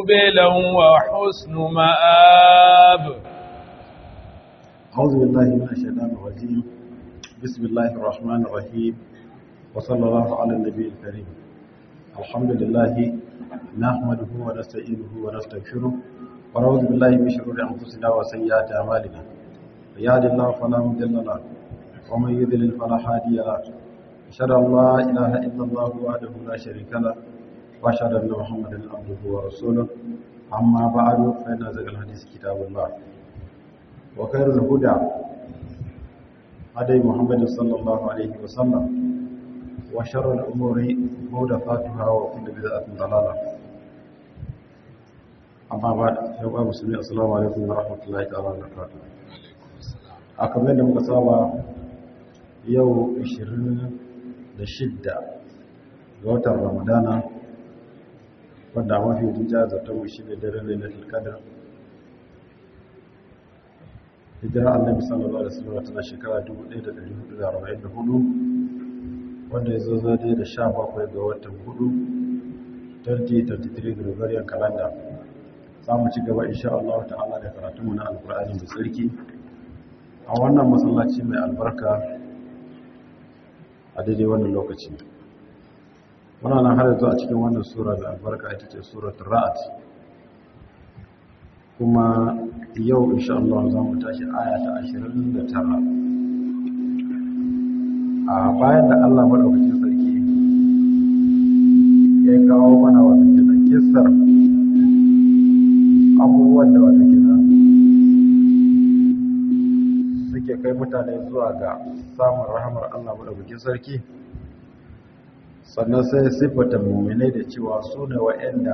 مقبلا وحسن مآب أعوذ بالله من الشيطان الرجيم بسم الله الرحمن الرحيم وصلى الله على النبي الكريم الحمد لله نحمده ونستعينه ونستغفره ونعوذ بالله من شرور أنفسنا وسيئات أعمالنا يهد الله فلا مضل له ومن يضلل فلا هادي له أشهد أن لا إله إلا الله وحده لا شريك له وأشهد أن محمدا عبده ورسوله أما بعد فإن أزكى الحديث كتاب الله وخير الهدى هدي محمد صلى الله عليه وسلم وشر الأمور محدثاتها وكل بدعة ضلالة أما بعد يا مسلمين السلام عليكم ورحمة الله تعالى وبركاته akamai da muka saba yau 26 ga watan ramadana wanda mafi rija zata mu shi ne daren lailatul qadr hijira annabi sallallahu alaihi wasallam tana shekara 1444 wanda ya zo zade da 17 ga watan 4 2023 Gregorian calendar za mu ci gaba insha Allah ta'ala da karatunmu na alkur'ani mai tsarki a wannan masallaci mai albarka a daidai wannan lokaci muna nan har yanzu a cikin wannan sura mai albarka ita ce suratul ra'd kuma yau insha Allah za mu tashi aya ta 29 a bayan da Allah madaukakin sarki ya kawo mana wata kisan kissar abubuwan da wata kisan suke kai mutane zuwa ga samun rahamar Allah madaukakin sarki sannan sai siffata mu'minai da cewa su ne wa'anda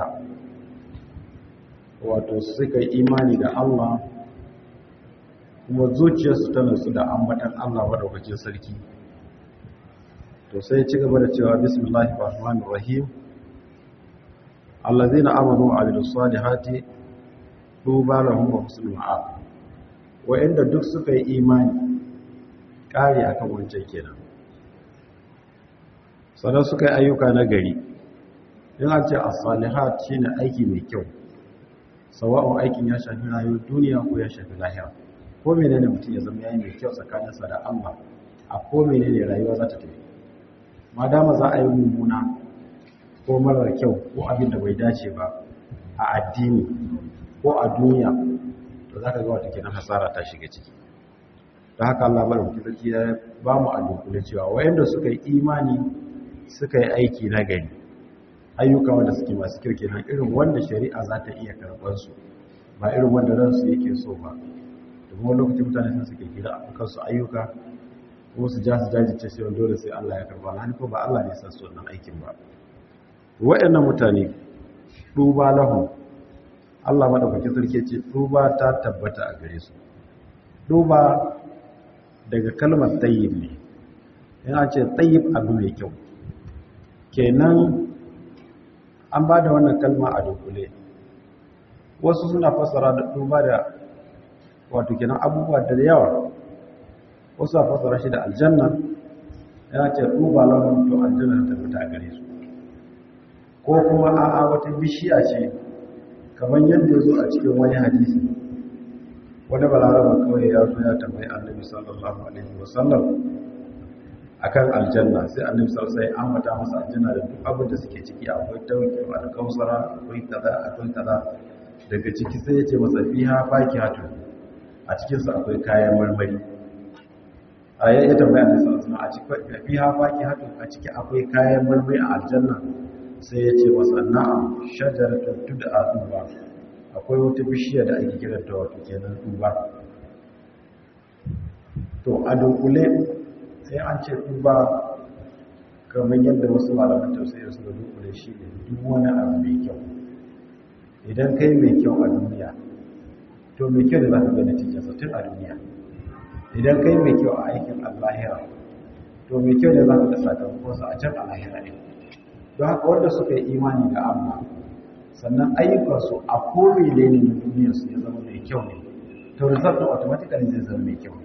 wato suka yi imani da Allah kuma zuciyarsu ta nutsu da ambatan Allah madaukakin sarki to sai ci gaba da cewa bismillahir rahmanir rahim allazina amanu wa amilus salihati tuba lahum wa husnul ma'ab wa'anda duk suka yi imani kare akan wancan kenan sannan suka yi ayyuka na gari in an ce as-salihat shine aiki mai kyau sawa'un aikin ya shafi rayuwar duniya ko ya shafi lahira ko menene mutum ya zama yayi mai kyau tsakaninsa da Allah a ko menene rayuwa za ta tafi madama za a yi mummuna ko marar kyau ko abin da bai dace ba a addini ko a duniya to za ka ga wata kenan hasara ta shiga ciki ta haka Allah madaukakin sarki ya ba mu a dunkule cewa wayanda suka yi imani suka yi aiki na gari ayyuka wanda suke masu kyau kenan irin wanda shari'a za ta iya karɓar su ba irin wanda ransu yake so ba domin wani lokacin mutane sun suke gida a kansu ayyuka ko su ja su jajirce sai dole sai Allah ya karɓa na ko ba Allah ne san su wannan aikin ba waɗannan mutane duba lahu Allah madaukakin sarki ce duba ta tabbata a gare su duba daga kalmar tayyib ne yana ce tayyib abu mai kyau kenan an ba da wannan kalma a dunkule wasu suna fassara da duba da wato kenan abubuwa da yawa wasu a fassara shi da aljanna ya ce duba lahun to aljanna ta fita a gare su ko kuma a'a wata bishiya ce kamar yadda ya zo a cikin wani hadisi wani balaraba kawai ya zo ya tambayi annabi sallallahu alaihi wasallam akan aljanna sai annabi sallallahu alaihi wasallam ambata masa aljanna da duk abin da suke ciki akwai tauki alkausara akwai kaza akwai kaza daga ciki sai yace masa fiha fakihatu a cikin sa akwai kayan marmari aya ya tambaya annabi sallallahu alaihi wasallam a cikin fiha fakihatu a ciki akwai kayan marmari a aljanna sai yace masa na'am shajaratun tud'a duba akwai wata bishiya da ake kiranta wato kenan duba to a dunkule sai an ce duba kamar yadda wasu malaman tausayi suka dunkule shi ne duk wani abu mai kyau idan kai mai kyau a duniya to mai kyau da za ka ga natijarsa tun a duniya idan kai mai kyau a aikin allahira to mai kyau da za ka ga sakamakonsa a can alahira ne don haka wanda suka yi imani da allah sannan ayyukansu a kome ne na duniyarsu ya zama mai kyau ne to result automatically zai zama mai kyau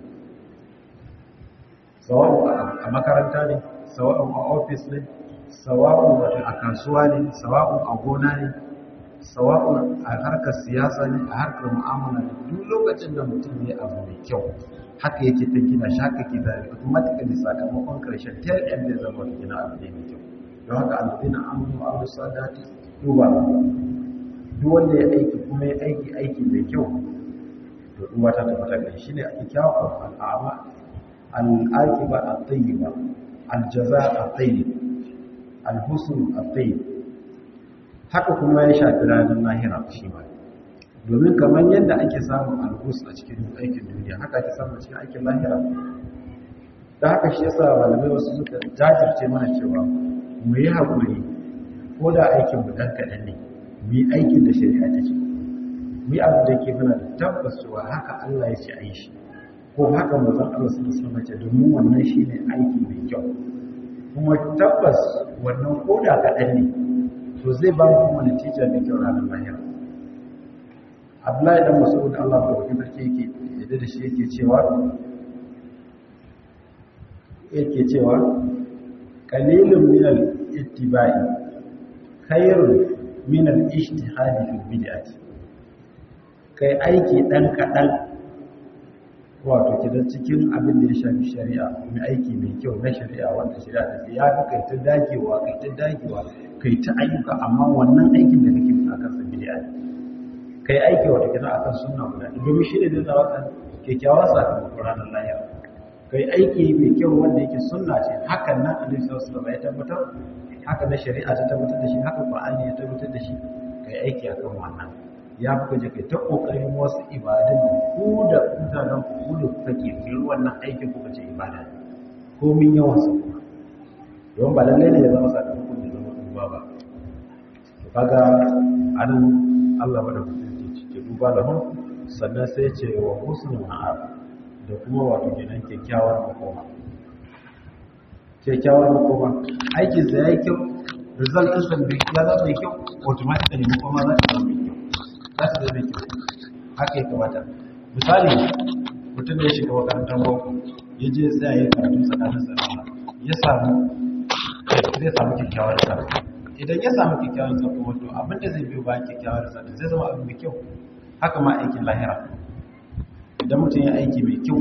sawa'u a makaranta ne sawa'u a ofis ne sawa'u a kasuwa ne sawa'u a gona ne sawa'un a harkar siyasa ne a harkar mu'amala duk lokacin da mutum ya abu mai kyau haka yake ta gina shi haka ke da automatically sakamakon karshen ta yadda zai zama ta gina abu ne mai kyau don haka alladina amanu wa abu sadati duba duk wanda ya aiki kuma ya aiki aiki mai kyau to duba ta tabbata gari shi ne ake kyawun al'ama al'aqiba at-tayyiba al-jaza at-tayyib al-husn at-tayyib haka kuma ya shafi ranar lahira shi ma domin kamar yadda ake samun alhus a cikin aikin duniya haka ake samun cikin aikin lahira da haka shi yasa malamai wasu suka jajirce mana cewa mu yi haƙuri ko da aikin mu ɗan kaɗan ne mu yi aikin da shari'a ta ce mu yi abu da ke mana da tabbas cewa haka Allah ya ce a yi shi ko haka mazan Allah su musamman ce domin wannan shi ne aiki mai kyau kuma tabbas wannan ko da kaɗan ne to zai ba mu kuma natija mai kyau ranar lahira abdullahi dan mas'ud Allah ko wakil sarki yake yadda da shi yake cewa yake cewa qalilun min al-ittiba'i khairun min al-ijtihad fi bid'ati kai aiki dan kadan wato kidan cikin abin da ya shafi shari'a mai aiki mai kyau na shari'a wanda shari'a ta ya fi kai ta dagewa kai ta dagewa kai ta ayyuka amma wannan aikin da kake a kan sa bid'a kai aiki wata kina akan sunna guda domin shi ne da zama kan kyakkyawan sakamakon ranar lahira kai aiki mai kyau wanda yake sunna ce hakan nan annabi sallallahu alaihi wasallam ya tabbatar haka na shari'a ta tabbatar da shi haka qur'ani ya tabbatar da shi kai aiki akan wannan ya fi je kai ta kokarin wasu ibadun da ku da mutanen ku da kuka ke yi wannan aikin kuka ce ibada ko min yawan sa kuma don ba lallai ne ya zama sakamakon da zama duba ba to kaga anan Allah bada mutunci cike duba da hun sannan sai ce wa husnul ma'ab da kuma wato gidan kyakkyawar makoma kyakkyawar makoma aikin sa yayi kyau result din sa bai ya zama mai kyau automatically makoma za ta zama mai kyau za ta zama mai kyau haka ya kamata misali mutum da ya shiga makarantar boko ya je tsaya ya karatu tsakanin sa ya samu zai samu kyakkyawar sa idan ya samu kyakkyawar sa kuma to abinda zai biyo bayan kyakkyawar sa zai zama abu mai kyau haka ma aikin lahira idan mutum ya aiki mai kyau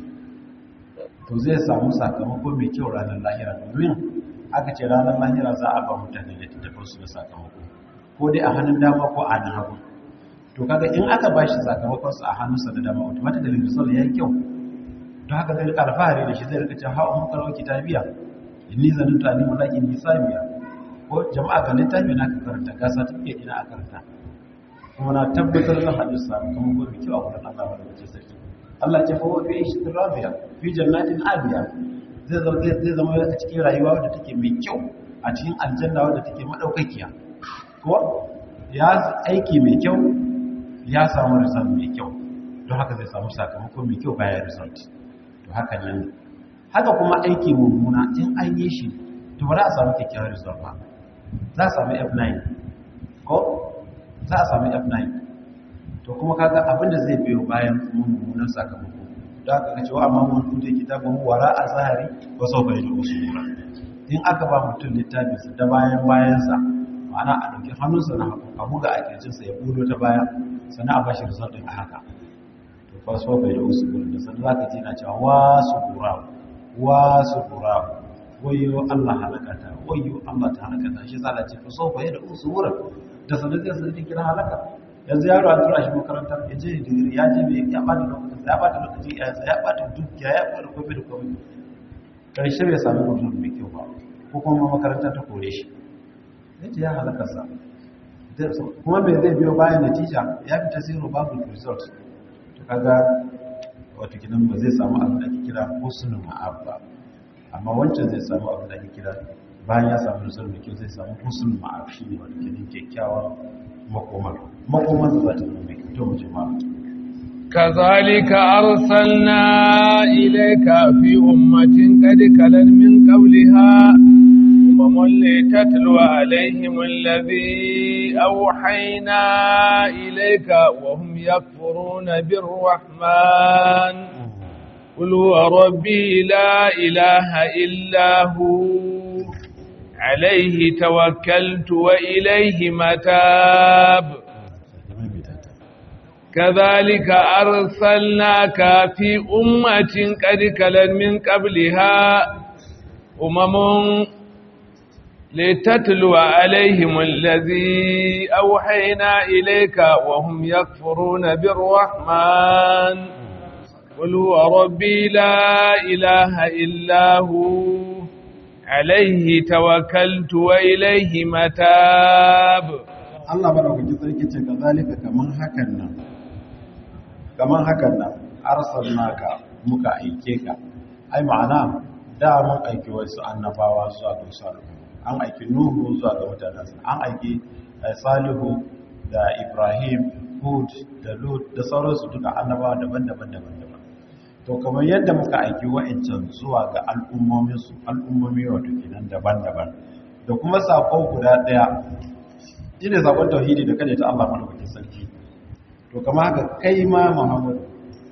to zai samu sakamako mai kyau ranar lahira domin aka ce ranar lahira za a ba mutane da tattafin su da sakamako ko dai a hannun dama ko a hannun hagu to kaga in aka ba shi sakamakon su a hannunsa da dama automatically result ya yi kyau don haka zai rika alfahari da shi zai rika cewa ha'a mun karo kitabiya inni zanuntu anni mulakin hisabiya ko jama'a ga littafi na ka karanta ga certificate ina a karanta kuma na tabbatar da hadis sakamakon mai kyau a wurin Allah wanda wace sarki Allah ce fawo fi ishtin rabiya fi jannatin abiya zai zama zai zama a cikin rayuwa wadda take mai kyau a cikin aljanna wadda take madaukakiya ko ya aiki mai kyau ya samu result mai kyau don haka zai samu sakamako mai kyau bayan result to haka nan haka kuma aiki mummuna in an yi shi to ba za a samu kyakkyawar result ba za a samu f9 ko za a samu f9 to kuma kaga abinda zai biyo bayan mummunan sakamako da aka ga cewa amma mun tuta kitabun wara a zahari ba sau bai da usura in aka ba mutum littafinsa da bayan bayansa ma'ana a ɗauki hannunsa na hagu a buga a kirjinsa ya budo ta baya sannan a bashi result ɗin a haka to fa sau bai da usura da sannan za ka ji na cewa wasu gura wasu gura wayo Allah halakata wayo Allah ta halakata shi zala ce fa sau bai da usura da sannan zai sanadin kira halaka yanzu yaro an tura shi makaranta ya je digiri ya je mai ya bata lokaci ya bata lokaci ya ya bata dukiya ya bata komai da komai karshe bai sami mutum mai kyau ba ko kuma makaranta ta kore shi yace ya halaka sa kuma bai zai biyo bayan natija ya fita zero babu result to kaga wato kidan ba zai samu abin da ake kira husnul ma'ab ba amma wancan zai samu abin da ake kira bayan ya samu result mai kyau zai samu husnul ma'ab shine wato kidan kyakkyawan makomar makomar za ta zama mai kyau mu jama'a كذلك أرسلنا إليك في أمة قد خلت من قبلها أمم لتتلو عليهم الذي أوحينا إليك وهم يكفرون بالرحمن قل هو ربي لا إله إلا هو عليه توكلت وإليه متاب كذلك أرسلناك في أمة قد كلت من قبلها أمم لتتلو عليهم الذي أوحينا إليك وهم يكفرون بالرحمن قل هو ربي لا إله إلا هو عليه توكلت وإليه متاب Allah madaukakin sarki ce ka zalika kaman hakan nan kaman hakan nan arsalnaka muka aike ka ai ma'ana da mun aiki wasu annabawa zuwa ga wasu an aiki nuhu zuwa ga mutanensa an aiki salihu da ibrahim hud da lut da sauransu duka annabawa daban-daban daban-daban to kamar yadda muka aiki wa'ancan zuwa ga al'ummominsu al'ummomi wato kenan daban-daban da kuma sako guda daya shine sakon tauhidi da kada ta Allah madaukakin sarki to kamar haka kai ma Muhammad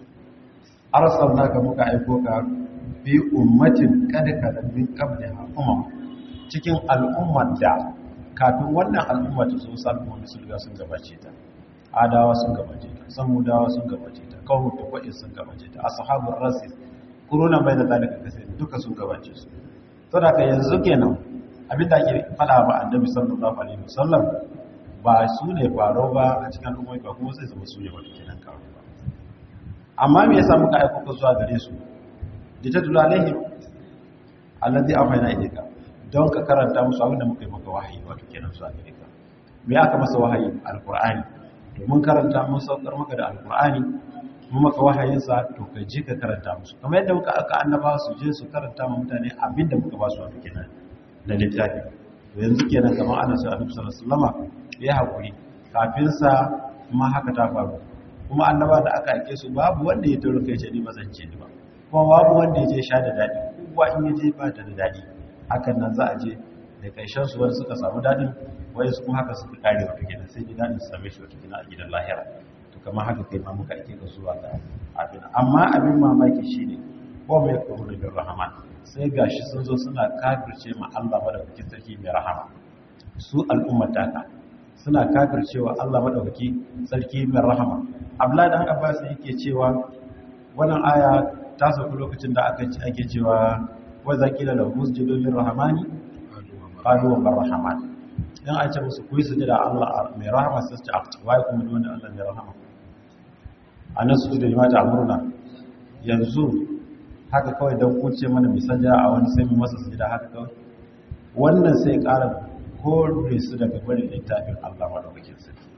arsalnaka muka aiko ka bi ummatin kada kada min qabliha umam cikin al'ummar da kafin wannan al'umma ta zo salmoni sun riga sun gabace ta adawa sun gabace ta samudawa sun gabace ta kawo takwai sun gabace ta ashabul rasis kuruna bai da zalika kasai duka sun gabace su to da yanzu kenan abin da ake fada ba annabi sallallahu alaihi wasallam ba su ne faro ba a cikin al'ummai ba kuma sai zama su ne wata kenan karo ba amma me yasa muka aiko ka zuwa gare su da ta dula alaihim alladhi afayna ilayka don ka karanta musu abin da muka yi maka wahayi wato kenan zuwa gare ka me aka masa wahayi alqur'ani to mun karanta mun saukar maka da alqur'ani mun maka wahayin sa to ka je ka karanta musu kamar yadda muka aka annaba su je su karanta ma mutane abin da muka ba su wato kenan na littafi to yanzu kenan kamar ana sai annabi sallallahu alaihi wasallama ya hakuri kafin sa kuma haka ta faru kuma annaba da aka aike su babu wanda ya taro kai ce ni ba zan ce ni ba kuma babu wanda ya je sha da dadi kowa in ya je ba ta da dadi hakan nan za a je da karshen su wani suka samu dadin wai su kuma haka suka kare wata kenan sai dadin su same shi wata kenan a gidan lahira to kamar haka kai ma muka aike ka zuwa ga abin amma abin mamaki shine ko mai kamar da rahman sai gashi sun zo suna kafirce ma Allah madaukakin sarki mai rahama su al'ummar taka suna kafircewa Allah madaukaki sarki mai rahama Abdullahi dan Abbas yake cewa wannan aya ta sauka lokacin da aka ake cewa wa zakila la musjidu lir rahmani qalu wa rahman dan a ce musu kuyi sujada Allah mai rahama sai ce afta wai kuma ne wanda Allah mai rahama anan su da limata amurna yanzu haka kawai don kuce mana misanja a wani sai mu masa sujada haka kawai wannan sai ƙara kore su daga barin littafin Allah madaukakin sarki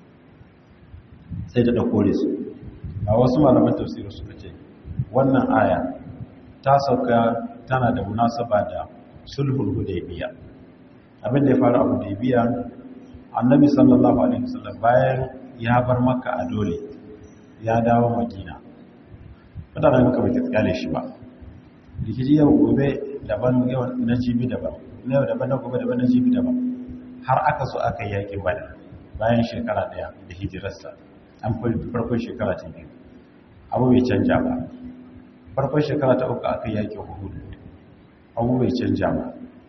sai da kore su a wasu malaman tafsirin suka ce wannan aya ta sauka tana da munasaba da sulhul hudaybiya abin da ya faru a hudaybiya annabi sallallahu alaihi wasallam bayan ya bar makka a dole ya dawo madina mutanen makka bai tsale shi ba rikici yau gobe daban yau na jibi daban na yau daban na gobe daban na jibi daban har aka so aka yi yakin bada bayan shekara daya da hijirarsa an farkon shekara ta biyu abu bai canja ba farkon shekara ta uku aka yi yakin hudu abu bai canja ba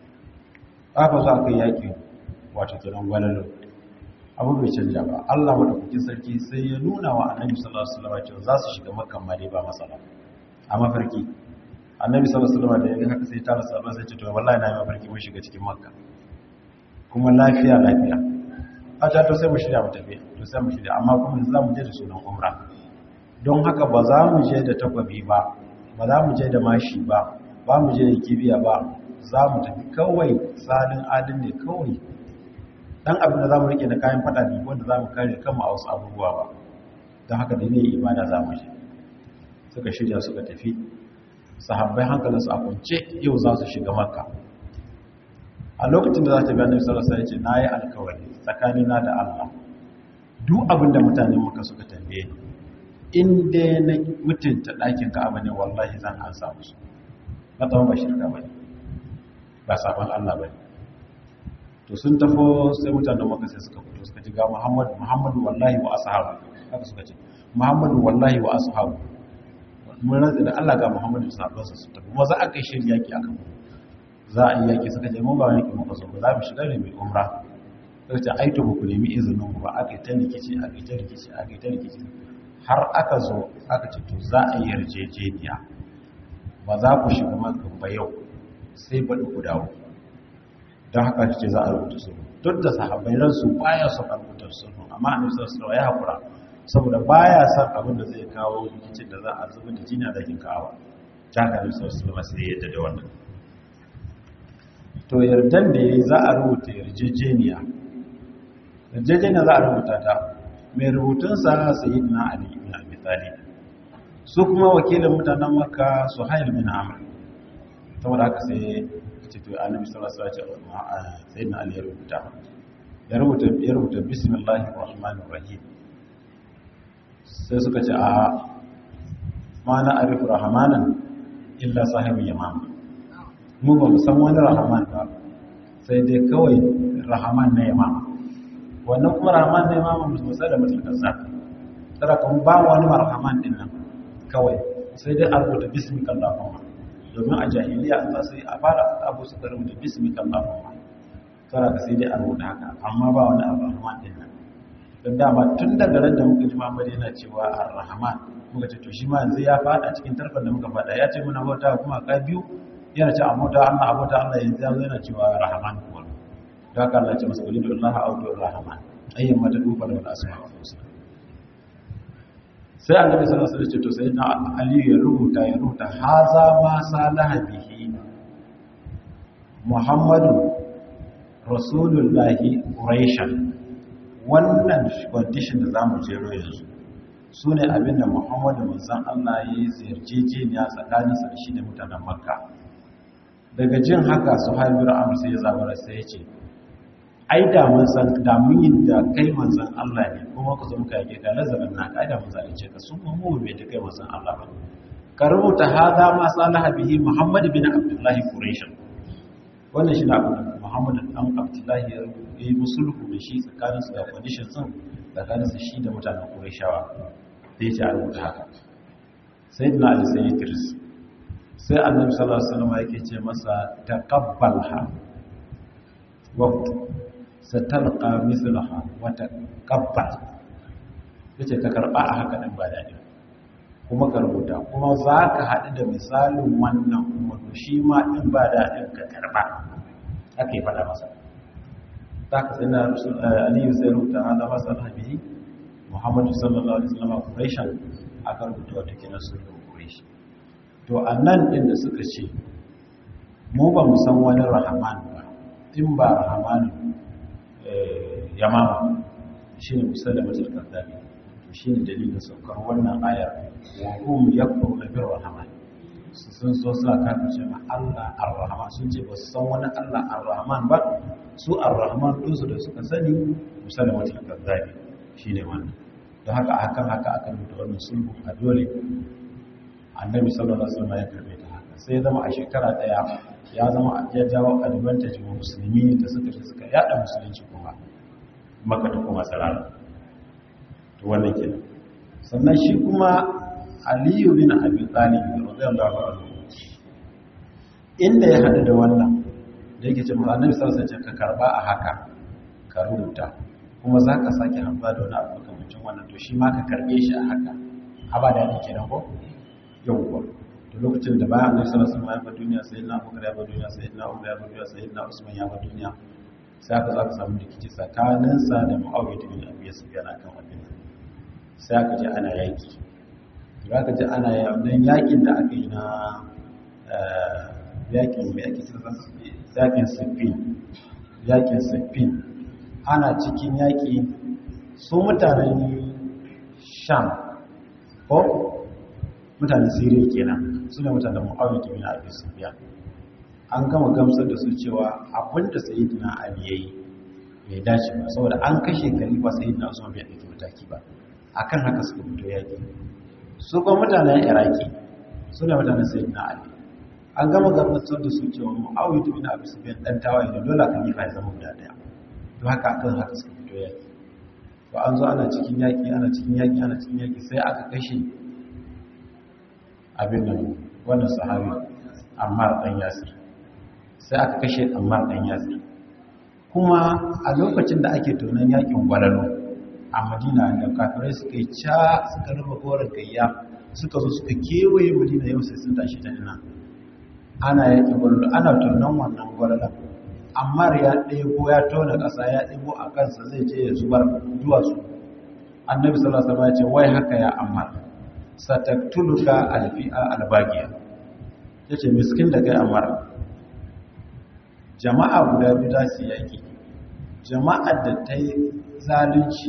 aka zo aka yi yakin wato kiran gwalalo abu bai canja ba allah maɗaukakin sarki sai ya nuna wa annabi sallallahu alaihi wasallam cewa za su shiga makkan ma dai ba matsala a mafarki annabi sallallahu alaihi wasallam da yaga haka sai ta rasa ba sai ce to wallahi na yi mafarki mun shiga cikin makka kuma lafiya lafiya a ta to sai mu shirya mu tafi to sai mu shirya amma kuma yanzu za mu je da sunan umra don haka ba za mu je da takwabi ba ba za mu je da mashi ba ba mu je da kibiya ba za mu tafi kawai salin adin ne kawai dan abin da za mu rike na kayan fada ne wanda za mu kare kanmu a wasu abubuwa ba don haka da ne ibada za mu je suka shirya suka tafi sahabbai hankalinsu a kunce yau za su shiga makka a lokacin da za ta biya annabi sallallahu alaihi wasallam ya ce nayi alkawari tsakanina da Allah duk abin da mutanen maka suka tambaye ni in dai na mutunta ɗakin Ka'aba ne wallahi zan ansa musu na tsawon ba shirka bane ba sabon Allah bane to sun tafo sai mutanen maka sai suka fito suka ji ga Muhammad Muhammadu wallahi wa ashabu haka suka ce Muhammadu wallahi wa ashabu mun rantsa da Allah ga Muhammadu da sahabbansa su tafi maza aka yi shirin yaki akan mu za a yi yaƙi suka ce mu ba yaƙi muka zo ba za mu shiga ne mai umra suka ce ai to ba ku nemi izinin ba aka yi ta rikici aka yi ta rikici aka yi ta rikici har aka zo aka ce to za a yi yarjejeniya ba za ku shiga maka ba yau sai baɗi ku dawo don haka ce za a rubuta sulhu duk da sahabbai ransu baya son a rubuta sulhu amma a nufisar sulhu ya haƙura saboda baya son abin da zai kawo rikicin da za a zuba da jini a dakin kawo ta haka nufisar sulhu masu yadda da wannan to yardan da ya yi za a rubuta yarjejeniya yarjejeniya za a rubuta ta mai rubutunsa sayi na ali ibn abi talib su kuma wakilin mutanen makka su hayar bin amr saboda haka sai ce to annabi sallallahu alaihi wasallam sai na ali ya rubuta ya rubuta ya rubuta bismillahir rahmanir rahim sai suka ce a ma na arifu rahmanan illa sahibul yamama mu ba mu san wani rahman ba sai dai kawai rahman na yamama wannan kuma rahman na yamama mu sai da mutum kaza tara kan ba wani rahman din nan kawai sai dai a rubuta bismika allahumma domin a jahiliya an zasu a fara abu suka rubuta bismika allahumma tara ka sai dai a rubuta haka amma ba wani abu rahman din nan don dama tun daga ran da muka ji Muhammad yana cewa ar-rahman muka ce to shi ma yanzu ya fada cikin tarkon da muka fada ya ce muna bauta kuma ka biyu yana ce abota Allah abota Allah yanzu yanzu yana cewa rahman kuwa da haka Allah ya ce masa qul Allah a'udhu rahman ayyan mata dufa da asma wa husna sai annabi sallallahu alaihi wasallam ya ce to sai na Ali ya rubuta ya rubuta haza ma salaha bihi Muhammadu Rasulullahi Quraishan wannan condition da zamu jero yanzu su ne abinda muhammadu manzan Allah ya yi ziyarcejeniya tsakaninsa da shi da mutanen makka daga jin haka su haibu ra'amur sai ya zabara sai ya ce ai da mun san da mun yi da kai manzan Allah ne kuma ku zo muka yake ka nazarin na kai da mun zalunce ka sun mu bai da kai manzan Allah ba ka rubuta hada ma salaha bihi muhammad bin abdullahi quraish wannan shi na abin da muhammad dan abdullahi ya yi musulhu da shi tsakaninsu da condition sun tsakaninsu shi da mutanen qurayshawa sai ya ce a rubuta haka sai na ali sai ya tiris sai annabi sallallahu alaihi wasallam yake ce masa taqabbalha wa satalqa mithlaha wa taqabbal yace ka karba a haka din ba dadi kuma ka rubuta kuma za ka haɗu da misalin wannan kuma to shi ma ɗin ba daɗin ka karɓa aka yi faɗa masa za ka sai na aliyu sai rubuta hada masa rabihi muhammadu sallallahu alaihi wasallam quraishan aka rubuta wata kina sulhu quraish to annan din da suka ce mu ba mu san wani rahman ba in ba rahman yamama shine musallamatul kaddabi to shine dalilin saukar wannan ayar wa hum yakfuruna bir rahman sun so suna kafin cewa Allah ar-rahman sun ce ba su san wani Allah ar-rahman ba su ar-rahman ɗinsu da suka sani musallamatul kaddabi shi ne wannan don haka hakan haka aka rubuta wannan sulhu a dole annabi sallallahu alaihi wasallam ya karbe ta haka sai ya zama a shekara daya ya zama ya jawo advantage wa musulmi da suka shi suka yada musulunci kuma maka ta kuma sarara to wannan kenan sannan shi kuma aliyu bin abi talib radiyallahu anhu inda ya hadu da wannan da yake cewa annabi sallallahu alaihi wasallam ka karba a haka ka rubuta kuma za ka sake hamza da wani abu makamacin wannan to shi ma ka karbe shi a haka haba da ne kenan ko yawwa to lokacin da bayan annabi sallallahu alaihi wasallam ya bar duniya sayyidina abubakar ya bar duniya sayyidina umar ya bar duniya sayyidina usman ya bar duniya sai aka za ka samu rikici tsakanin sa da muawiya bin abi sufyan akan abin sai aka je ana yaki da aka je ana yakin yakin da aka yi na yakin mai ake kira yakin siffin yakin siffin ana cikin yaƙi su mutanen sham ko mutanen siriya kenan su ne mutanen mu'awiyar kimin abi sufiya an gama gamsar da su cewa abinda sayidina ali yayi bai dace ba saboda an kashe khalifa sayidina usman bai dauki mataki ba akan haka suka fito yaƙi su kuma mutanen iraki su ne mutanen sayidina ali an gama gamsar da su cewa mu'awiyar kimin abi sufiya dan tawaye da dole khalifa ya zama guda daya to haka akan haka suka fito yaki to an zo ana cikin yaki ana cikin yaki ana cikin yaki sai aka kashe abin nan wannan sahabi Ammar dan Yasir sai aka kashe ammar dan yasir kuma a lokacin da ake tonon yakin gwalalo a madina da kafirai suka yi ca suka rufe koren gayya suka zo suka kewaye madina yau sai sun tashi ta ina ana yakin gwalalo ana tonon wannan gwalalan ammar ya ɗebo ya tona ƙasa ya ɗebo a kansa zai je ya zubar duwatsu annabi sallallahu alaihi wasallam ya ce wai haka ya ammar sataktuluka alfi'a albagiya yace miskin da kai ammar jama'a guda biyu za su yaki jama'ar da ta yi zalunci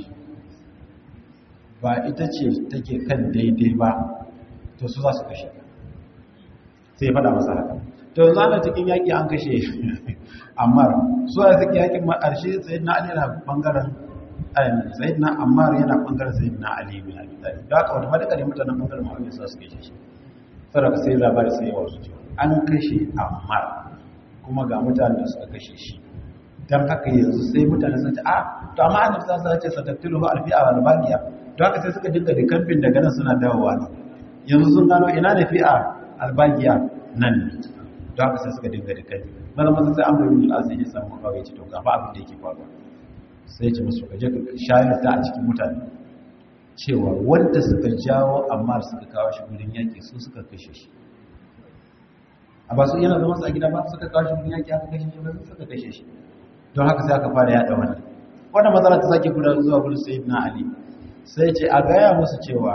ba ita ce take kan daidai ba to su za su kashe sai ya faɗa masa haka to zana cikin yaƙi an kashe ammar su a cikin yaƙin ma'arshe sai na ali na ɓangaren sai na ammar yana ɓangaren sai na ali bin abi talib da haka wata madaka ne mutanen ɓangaren ma'aunin su su kashe shi saboda sai labari sai yawa su cewa an kashe ammar kuma ga mutanen da suka kashe shi don haka yanzu sai mutane sun ce a to amma annabi sallallahu alaihi wasallam ya ce sataktilu alfi'a wal baqiya don haka sai suka dinga da kamfin daga nan suna dawowa ne yanzu sun gano ina da fi'a albagiya nan ne don haka sai suka dinga da kamfin maza maza sai amur bin al'asir ya samu kawai ya ce to gaba abin da yake faruwa sai ya ce musu ka je ka shayar da a cikin mutane cewa wanda suka jawo amma suka kawo shi gudun yaƙi su suka kashe shi a ba su yana zama su a gida ba suka kawo shi gudun yaƙi aka kashe shi ba suka kashe shi don haka sai aka fara yaɗa wannan wannan matsala ta sake gudanar zuwa gudun sayyidina ali sai ce a gaya musu cewa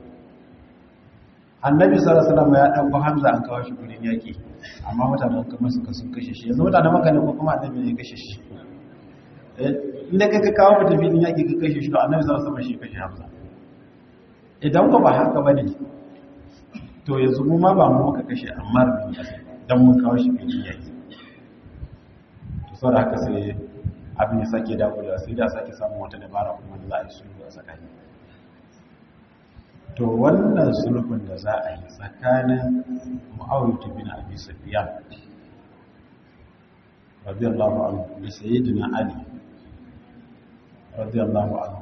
annabi sallallahu alaihi wasallam ya dauko hamza an kawo shi gurin yaki amma mutanen kuma suka sun kashe shi yanzu mutanen maka ne ko kuma annabi ne ya kashe shi eh inda kai ka kawo mutum filin yaki ka kashe shi to annabi sallallahu alaihi wasallam shi kashe hamza idan ko ba haka bane to yanzu mu ma ba mu muka kashe ammar bin yasir dan mun kawo shi filin yaki to saboda haka sai abin ya sake dawo da sai da sake samun wata dabara kuma da za a yi sulhu a tsakani to wannan sulhun da za a yi tsakanin mu'awiyatu bin abi sufyan radiyallahu anhu da sayyidina ali radiyallahu anhu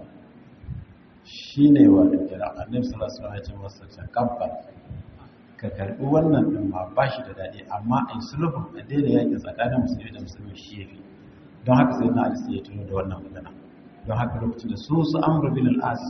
shine wato kira annabi sallallahu alaihi wasallam ya ce masa takabbal ka karbi wannan din ma bashi da dadi amma ai sulhun a daina yaki tsakanin musulmi da musulmi shi yafi don haka sai na alisa ya tuno da wannan magana don haka lokacin da su su amur bin al'as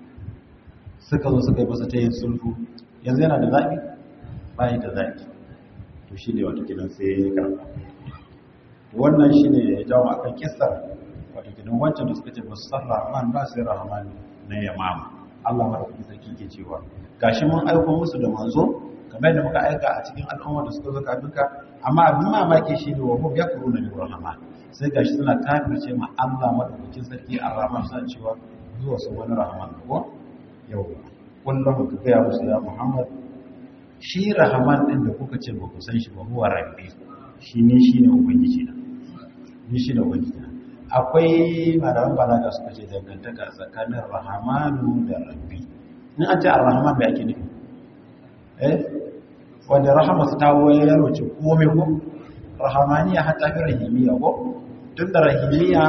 suka zo suka yi masa ta yin sulhu yanzu yana da zaɓi bayan da zaɓi to shi ne wata gidan sai ya karɓa wannan shi ne ya jawo a kan kisar wata gidan wancan da suka ce ba su san rahman ba sai rahman na yamama allah mara kuma sarki ke cewa gashi mun aiko musu da manzo kamar da muka aika a cikin al'ummar da suka zo kafinka amma abin mamaki shi ne wa hum yakfuruna bi rahman sai gashi suna kafirce ma Allah madaukakin sarki ar-rahman suna cewa zuwa su wani rahman ko yau kullum ka ga musu ya Muhammad shi rahman din da kuka ce ba ku san shi ba huwa rabbi shi ne shi ne ubangiji na ni shi ne ubangiji na akwai malaman balaga suka ce dangantaka tsakanin rahmanu da rabbi in an ce ar-rahman bai ake nufi eh wanda rahama su ta wayar wace komai ko rahamaniya hatta fi rahimiya ko tun da rahimiya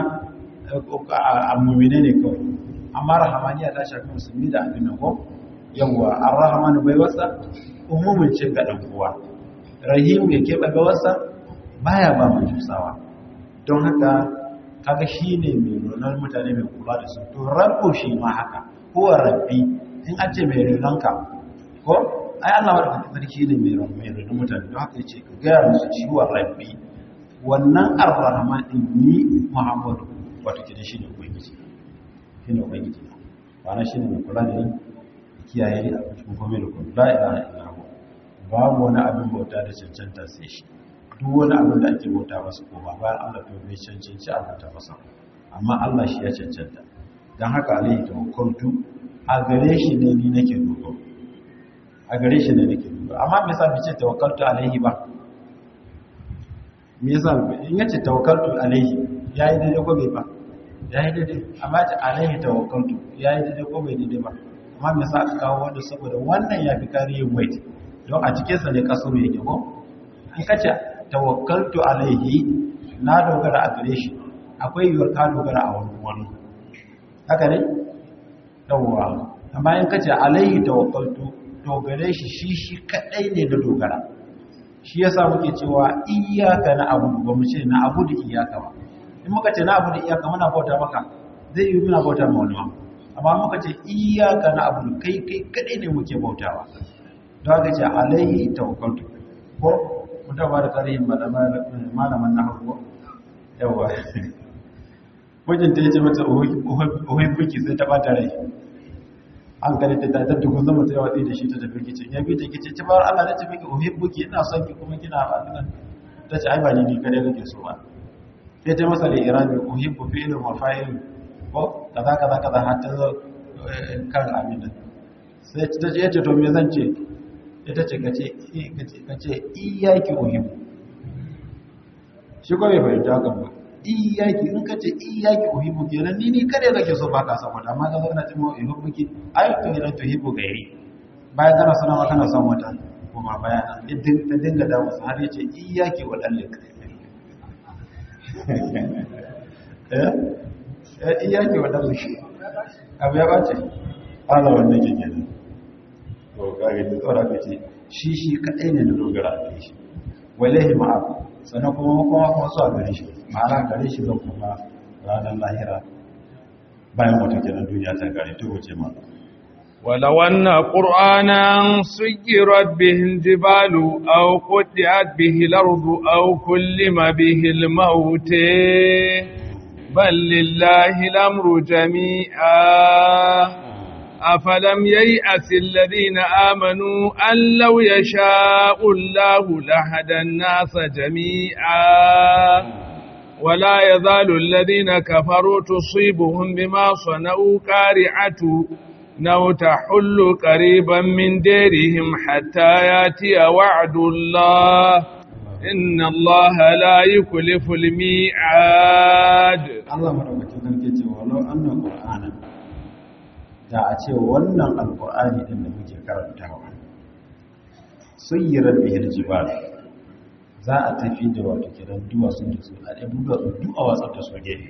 a mummine ne kawai amma rahamaniya ta shafi musulmi da abin nan ko yawwa an rahamanu bai wasa umumin ce ga ɗan uwa rahim ya keɓe ga wasa baya ba mai jusawa don haka kaga shi ne mai nunar mutane mai kula da su to rabbo shi ma haka ko rabbi in an ce mai renonka ko ai Allah wadda sarki ne mai mai renon mutane don haka yace ka gaya musu ciwon rabbi wannan ar-rahman din ni Muhammadu wato kidan shi ne ubangiji shi ne ubangiji ba na shi ne mai kula da ni kiyaye ni a cikin komai da kuma la ilaha illa hu babu wani abin bauta da cancanta sai shi duk wani abin da ake bauta masa ko ba bayan Allah to bai cancanci a bauta masa amma Allah shi ya cancanta dan haka alaihi tawakkaltu a gare shi ne ni nake dogaro a gare shi ne nake dogaro amma me yasa bice tawakkaltu alaihi ba me yasa in yace tawakkaltu alaihi yayi daidai ko bai ba yayi daidai amma ta alaihi tawakkaltu yayi daidai ko bai daidai ba amma me yasa aka kawo wanda saboda wannan ya fi kariyin weight don a cikin sa ne kasuru yake ko in kace tawakkaltu alaihi na dogara a gare shi akwai yiwuwar ka dogara a wani wani haka ne yawwa amma in kace alaihi tawakkaltu dogare shi shi shi kadai ne da dogara shi yasa muke cewa iyyaka na abudu ba mu ce na abudu iyyaka ba in muka ce na abudu iyyaka muna bauta maka zai yi muna bauta ma wani amma muka ce iyyaka na abudu kai kai kadai ne muke bautawa don haka ce alaihi tawakkaltu ko mun ta bada tarihin malaman na hawo yawa mijinta ya ce mata ohun buki sai ta bata rai an kare ta tattar da kun zama ta yawa da shi ta tafi kicin ya bi ta kicin ci bawar Allah na tafi ki ohun buki ina son ki kuma kina ba nan ta ce ai ba ni ne kare kake so ba sai ta masa da irami ohun bu fi'il wa fa'il ko kaza kaza kaza har ta zo kan abin nan sai ta ce yace to me zan ce ita ce kace kace iyaki ohun shi ko bai fahimta hakan ba iyaki in ka ce iyaki uhibbu kenan ni ni kare kake so baka son wata amma kaga kana cewa uhibbu ki ai to ina to uhibbu gairi bayan kana sanar wa kana son wata kuma bayana idan ta dinga da musu har yace iyaki wa dalik eh eh iyaki wa dalik abu ya bace ala wannan ke kenan to kage da tsora kace shi shi kadai ne da dogara da shi wallahi ma'a sannan kuma kuma kuma su a gare shi ma'ana gare shi zan kuma ranar lahira bayan wata kenan duniya ta gare ta wuce ma ولو أن قرآنا سيرت به الجبال أو قطعت به الأرض أو كلم به الموت بل لله الأمر جميعا أفلم ييأس الذين آمنوا أن لو يشاء الله لهدى الناس جميعا ولا يزال الذين كفروا تصيبهم بما صنعوا كارعة نو تحل قريبا من ديرهم حتى ياتي وعد الله إن الله لا يكلف الميعاد Allah madaukakin sarki ce walau annan qur'ana da a ce wannan alqur'ani din da muke karantawa sayyirar bihil jibal za a tafi da wato kiran duwatsun da su a ɗaya duwatsu duk a watsar da su gefe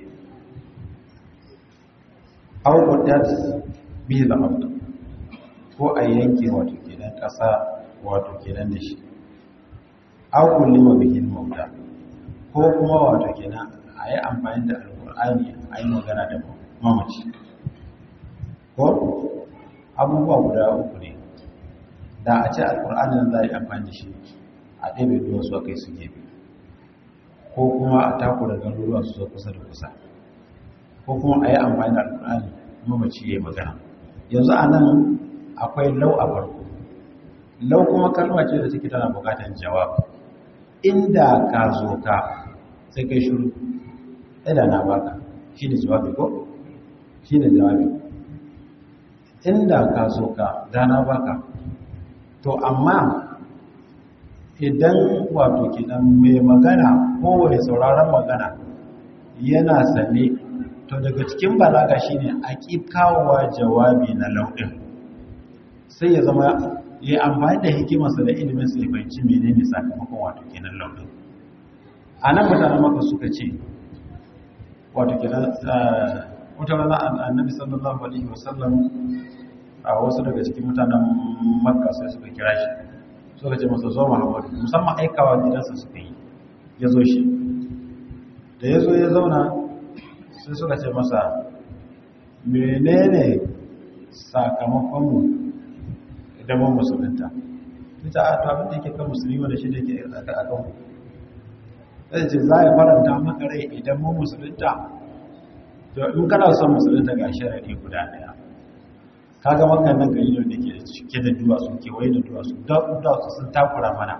aw qudat bihil ard ko a yanke wato kiran ƙasa wato kiran da shi aw kullima bihil mauta ko kuma wato kenan a yi amfani da alkur'ani a yi magana da mamaci ko abubuwa guda uku ne da a ce alkur'ani nan za a yi amfani da shi a ɗebe duwa su a kai su gefe ko kuma a takura garuruwa su zo kusa da kusa ko kuma a yi amfani da alkur'ani mamaci ya yi magana yanzu a nan akwai lau a farko lau kuma kalma ce da take tana bukatar jawabi inda ka zo ka sai kai shuru ɗaya na baka shi ne jawabi ko? shi ne jawabi inda ka so ka dana baka to amma idan wato kidan mai magana kowane sauraron magana yana sane to daga cikin balaga shine a ƙi kawowa jawabi na lauɗin sai ya zama ya amfani da hikimarsa da ilimin sai fahimci menene sakamakon wato kenan lauɗin a nan mutanen maka suka ce wato kenan wata rana annabi sallallahu alaihi wasallam a wasu daga cikin mutanen makka sai suka kira shi suka ce masa zo muhammadu musamman aikawa gidansa suka yi ya zo shi da ya zo ya zauna sai suka ce masa menene sakamakonmu idan mun musulunta ita a to abin da yake kan musulmi wanda shi da yake a kan zai ce za a faranta maka rai idan mun musulunta to in kana son musulunta ga sharaɗi guda ɗaya kaga makan nan gari da ke cike da duwatsu kewaye da duwatsu duwatsu sun takura mana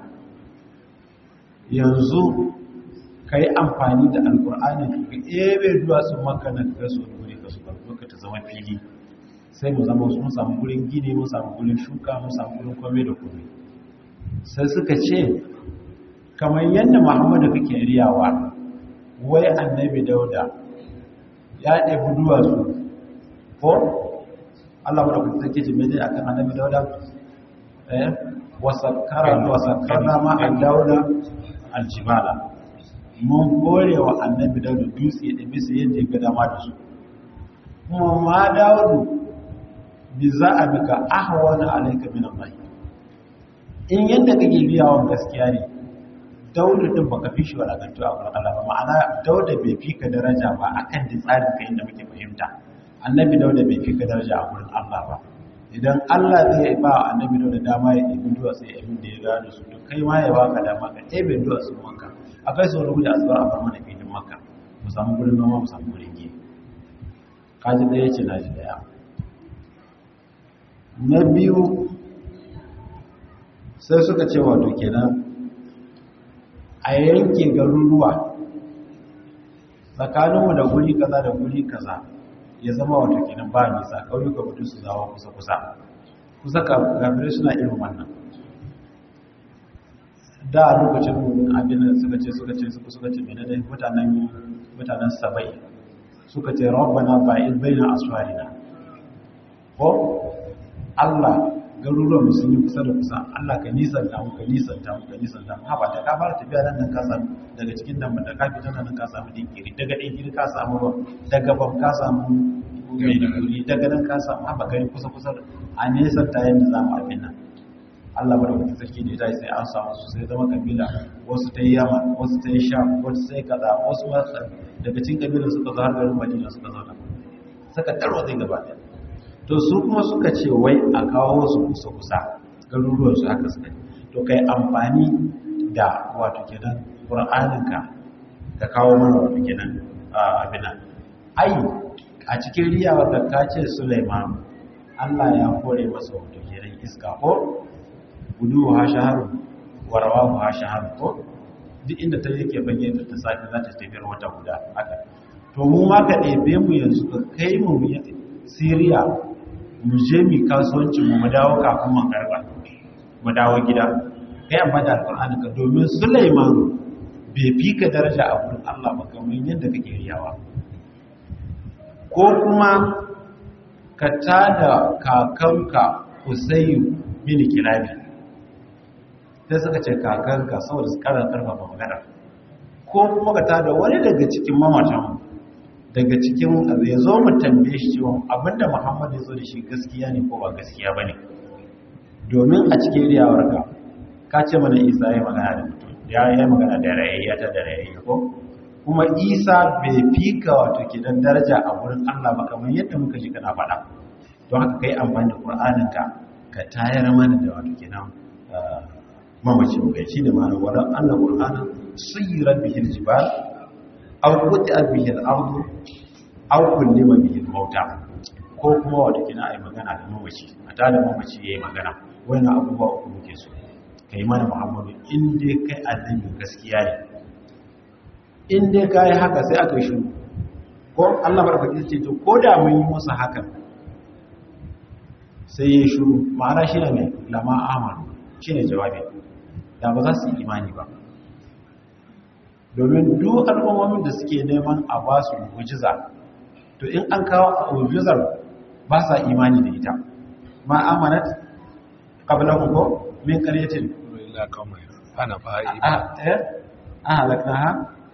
yanzu ka yi amfani da alkur'ani ka ebe duwatsun makan nan ka su wuri ka su barbuka ta zama fili sai mu zama mun samu gurin gini mun samu gurin shuka mun samu gurin kome da kome sai suka ce kamar yadda muhammadu kake riyawa wai annabi dauda ya ɗabi duwatsu ko allah wadda kuka sake jime dai akan annabi dauda eh wasakkarna ma an dauda aljibala mun kore wa annabi dauda dutse da bisa yadda ya ga dama da su kuma ma daudu bi za a bika ahwana alaika min Allah in yadda kake biyawan gaskiya ne dauda din baka fi shi walakantu a gurin Allah ba ma'ana dauda bai fi ka daraja ba akan da tsarin ka inda muke fahimta annabi dauda bai fi ka daraja a gurin Allah ba idan Allah zai ba annabi dauda dama ya ɗebi duwatsu ya abin da ya gano su to kai ma ya baka dama ka ɗebe duwatsu wanka akai sau da gudu a zubar a bar mana filin maka mu samu gurin noma mu samu gurin giya kaji ɗaya ce na ji ɗaya na biyu sai suka ce wato kenan a yanke garuruwa tsakaninmu da guri kaza da guri kaza ya zama wato kenan ba nisa ƙauyuka mutu su zawa kusa-kusa kusa kafirai suna irin wannan da lokacin abin da suka ce suka ce suka suka ce mene da mutanen mutanen sabai suka ce rabbana ba'id baina asfarina ko Allah garuruwan sun yi kusa da kusa Allah ka nisanta mu ka nisanta mu ka nisanta mu haba da ka fara tafiya nan nan ka samu daga cikin nan da ka fita nan ka samu dinkiri daga dinkiri ka samu ruwa daga bam ka samu mai duri daga nan ka samu haba gari kusa kusa a nesanta yadda za mu abin nan Allah ba da wata sarki da ita sai an samu su sai zama kabila wasu ta yi yama wasu ta yi sha wasu sai kaza wasu ma daga cikin kabilan suka zo har garin Madina suka zauna suka tarwa zai gaba ɗaya to su kuma suka ce wai a kawo wasu kusa kusa garuruwan su haka suka to kai amfani da wato kenan Qur'aninka ka kawo mana wato kenan abin ai a cikin riyawar da ka ce Sulaiman Allah ya kore masa wato kenan iska ko gudu ha shaharu warawa ha shaharu ko duk inda ta yake fage da ta sake za ta tafiyar wata guda haka to mu ma ka ɗebe mu yanzu ka kai mu Siriya mu je mu kasuwanci mu mu dawo kafin mu karba mu dawo gida kai amma da alƙur'ani ka domin Sulaiman bai fi ka daraja a gurin Allah ba kamar yadda kake riyawa ko kuma ka tada kakanka Usayyu bin Kilabi sai suka ce kakanka saboda su karar karfafa magana ko kuma ka tada wani daga cikin mamatan daga cikin ya zo mu tambaye shi cewa abinda Muhammad ya zo da shi gaskiya ne ko ba gaskiya ba ne domin a cikin riyawarka ka ce mana Isa ya magana da mutum ya yi magana da rayayya ta da rayayya ko kuma Isa bai fika wato kidan daraja a wurin Allah ba kamar yadda muka ji kana faɗa don haka kai amfani da Qur'aninka ka tayar mana da wato kenan mamaci bai shi da ma'ana wadan Allah Qur'ana sayyirat bihi al-jibal aw quti'at bihi al-ardu aw kullima bihi al-mauta ko kuma wato kina ai magana da mamaci a tada mamaci yayi magana wannan abubuwa uku muke so kai mana Muhammadu in dai kai annabi gaskiya ne in dai kai haka sai aka yi shiru ko Allah barkatu ce to ko da mun yi musu hakan sai ya shiru ma'ana shi ne lama amanu shi ne jawabi da ba za su yi imani ba domin duk al'ummomin da suke neman a ba su mujiza to in an kawo mujizar ba sa imani da ita ma amanat qabla ko min qaryatin illa kama ana fa'i a eh a halaknaha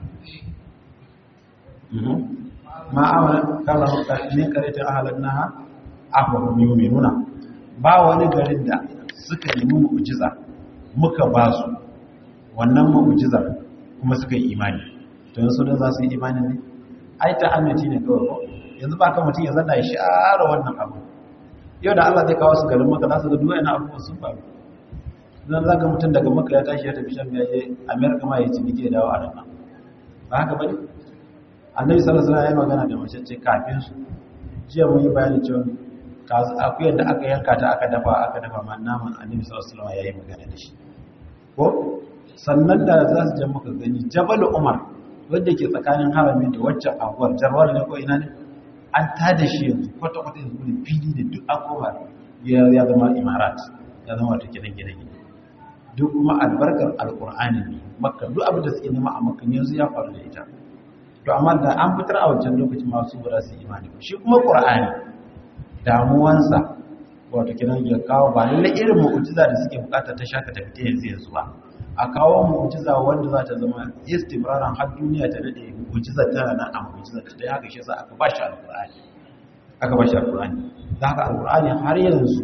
ma amanat qabla min qaryatin ahlaknaha ahum yu'minuna ba wani garin da suka nemi mu'jiza muka ba su wannan mu'jizar kuma suka yi imani to yanzu da za su yi imani ne ai ta annaci ne kawai ko yanzu ba ka mutum ya zanna ya share wannan abu yau da Allah zai kawo su garin maka za su ga duk wani abubuwan sun faru zan zaga mutum daga maka ya tashi ya tafi shan ya je amerika ma ya ci nike dawo a nan ba haka bane annabi sallallahu alaihi wasallam ya magana da mace ce kafin su jiya mun yi bayani cewa akuyar da aka yanka ta aka dafa aka dafa ma naman annabi sallallahu alaihi wasallam yayi magana da shi ko sannan da za su je muka gani jabal umar wanda ke tsakanin harami da waccan abuwar jarwar ne ko ina ne an tada shi yanzu kwata kwata yanzu ne fili da duk abubuwa ya ya zama imarat ya zama wata gidan gidan duk kuma albarkar alqur'ani ne makka duk abin da suke nema a makka yanzu ya faru da ita to amma da an fitar a wancan lokacin masu ba za su yi imani shi kuma qur'ani damuwansa wato kinan ya kawo ba lalle irin mu'jiza da suke bukata ta shaka ta fita yanzu yanzu ba a kawo mu'jiza wanda za ta zama istimraran har duniya ta dade mu'jiza tana nan a mu'jiza ta haka shi yasa aka ba shi alqur'ani aka ba shi alqur'ani da haka alqur'ani har yanzu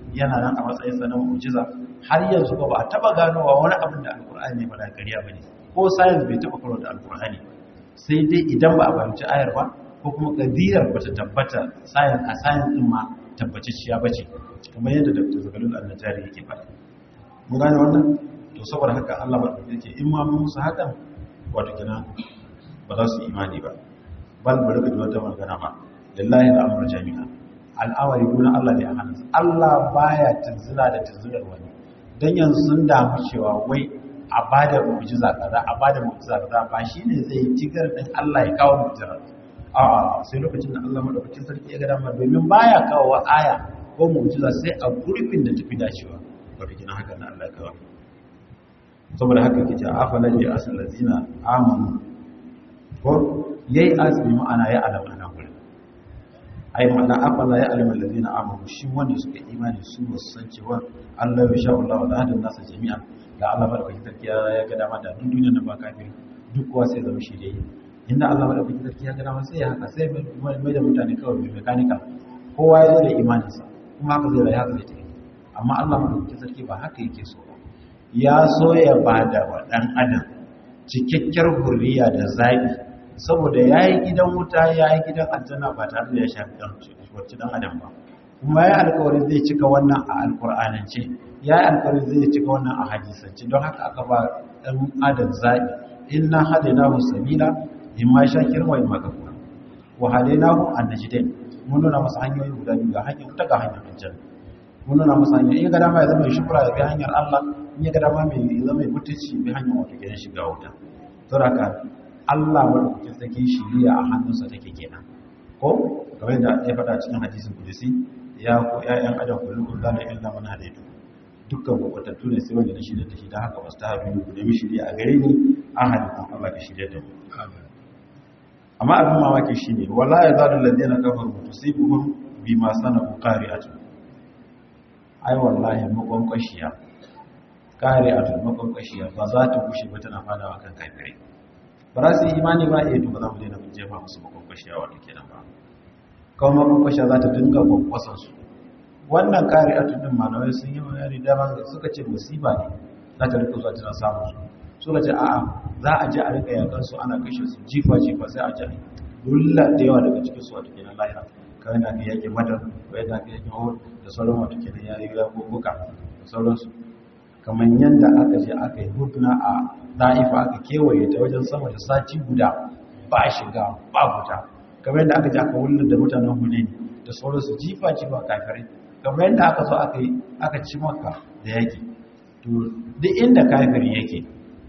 yana nan a matsayin sa na mu'jiza har yanzu ba a taba ganowa wani abin da alkur'ani ba da ƙarya bane ko science bai taba karo da alkur'ani sai dai idan ba a fahimci ayar ba ko kuma kadiyar ba ta tabbata science a science din ma tabbatacciya bace kamar yadda Dr. Zagalul Annajari yake faɗa mun gane wannan to saboda haka Allah ba yake in ma mun musu hakan wato kina ba za su imani ba bal bari ka ji wata magana ba lillahi al'amru jami'a al'amari guna Allah ne a hannunsa Allah baya tunzula da tunzular wani dan yanzu sun damu cewa wai a bada mu'jiza kaza a bada mu'jiza kaza ba shine zai tigar din Allah ya kawo mu'jiza a'a sai lokacin da Allah madaukakin sarki ya ga dama domin baya kawo aya ko mu'jiza sai a gurbin da tafi dacewa wato kina haka na Allah ya kawo saboda haka kace afalan ya asal ladina amanu ko yayi azmi ma'ana ya alama na gurin ai ma'ana afala ya alama ladina amanu shi wanda suka imani su san cewa Allah ya sha Allah da hadin nasa jami'an da Allah madaukakin sarki ya ga dama da duk duniyar nan ba kafiri duk kowa sai zama shi dai inda Allah madaukakin sarki ya ga dama sai ya haka sai mai da mutane kawai mai mekanika kowa ya zo da imaninsa kuma haka zai rayu haka zai tafi amma Allah madaukakin sarki ba haka yake so ba ya so ya bada wa dan adam cikakkiyar hurriya da zabi saboda yayi gidan wuta yayi gidan aljanna ba tare da ya shafi dan wacce dan adam ba kuma yayi alƙawarin zai cika wannan a alƙur'anance yayi alƙawarin zai cika wannan a hadisance don haka aka ba dan adam zabi inna hadainahu sabila imma shakir wa imma kafur wa hadainahu an-najdain mun nuna masa hanyoyi guda biyu ga hanyar ta ga hanyar aljanna mun nuna masa hanyoyi in ga dama ya zama mai shukura ya bi hanyar Allah in ya ga dama mai zama mai mutunci bi hanyar wato gidan shiga wuta saboda Allah madaukakin sarki shiriya a hannunsa take kenan ko kamar yadda ya faɗa cikin hadisin kudusi ya ko ƴaƴan adam kullu kullu illa man hadaitu dukkan kwatattu ne sai wanda na shirya da shi don haka wasu ta haɗu ku nemi shirya a gare ni an haɗu kuma Allah ka shirya da mu amma abin mamaki shi ne wala ya zaɗu lalde na kafar mutu sai buhun bi masu sana ku kare a tun ai wallahi makwankwashiya kare a tun makwankwashiya ba za ta kushe ba tana fadawa kan kafirai ba za su yi imani ba iya to ba za mu daina mun jefa musu makwankwashiya wato kenan ba kawai makwankwashiya za ta dinga kwankwasansu wannan kare a tudun malamai sun yi bayani dama suka ce musiba ne za ta rika zuwa tana samun su suka ce a'a za a ji a rika yakan su ana kashe su jifa jifa sai a ji dulla da yawa daga cikin su wato kenan lahira kawai na ka yake madar kawai na ka yake hor da sauran wato kenan ya riga gogoka da sauransu kamar yadda aka je aka yi hudna a da'ifa aka kewaye ta wajen sama da sati guda ba shiga ba fita kamar yadda aka je aka wullar da mutanen huleni da sauransu jifa jifa kafirai kamar yadda aka zo aka yi aka ci maka da yake to duk inda kafiri yake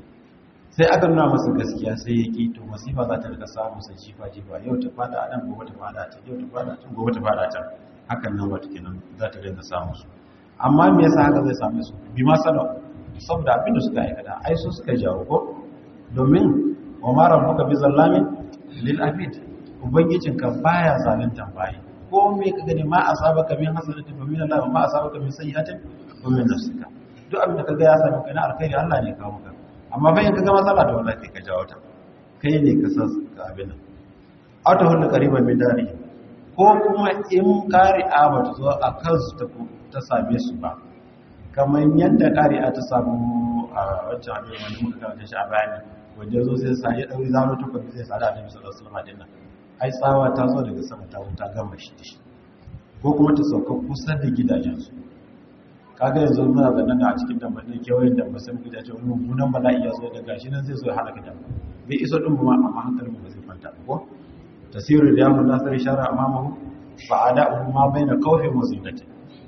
sai aka nuna masa gaskiya sai yake to masifa za ta rika samu sa jifa jifa yau ta fada a nan gobe ta fada can yau ta fada can gobe ta fada can hakan nan wata kenan za ta rinka samu su amma me yasa haka zai same su bi ma sanar saboda abin da suka aikata ai su suka jawo ko domin wa ma rabbuka bi zallamin lil abid ubangijinka baya zaluntan bayi ko me ka gani ma asabaka min hasanatin fa min Allah ma asabaka min sayyi'atin fa min nafsika duk abin da kaga ya sami kai na alkhairi Allah ne kawo maka amma fa in kaga matsala da wallahi ka jawo ta kai ne ka san ka abin nan auta hullu qariban min dari ko kuma in qari'a ba ta zo a kansu ta ta same su ba kamar yadda qari'a ta samu a wancan abin wanda muka karanta shi a bayani wanda zo sai sa ya dauri zaro ta kwabi sai sa da Annabi sallallahu alaihi wasallam dinnan ai tsawa ta zo daga sama ta wuta gama shi da shi ko kuma ta sauka kusa da gidajensu kaga yanzu muna zannan da a cikin dambanin kewayen da musamman gidaje wani mummunan bala'i ya zo da gashi nan zai zo ya halaka da bai iso din ma amma hankalin mu zai kwanta ko tasiru da yamun nasar shara amamahu fa ada'u ma baina khawfin wa zillatin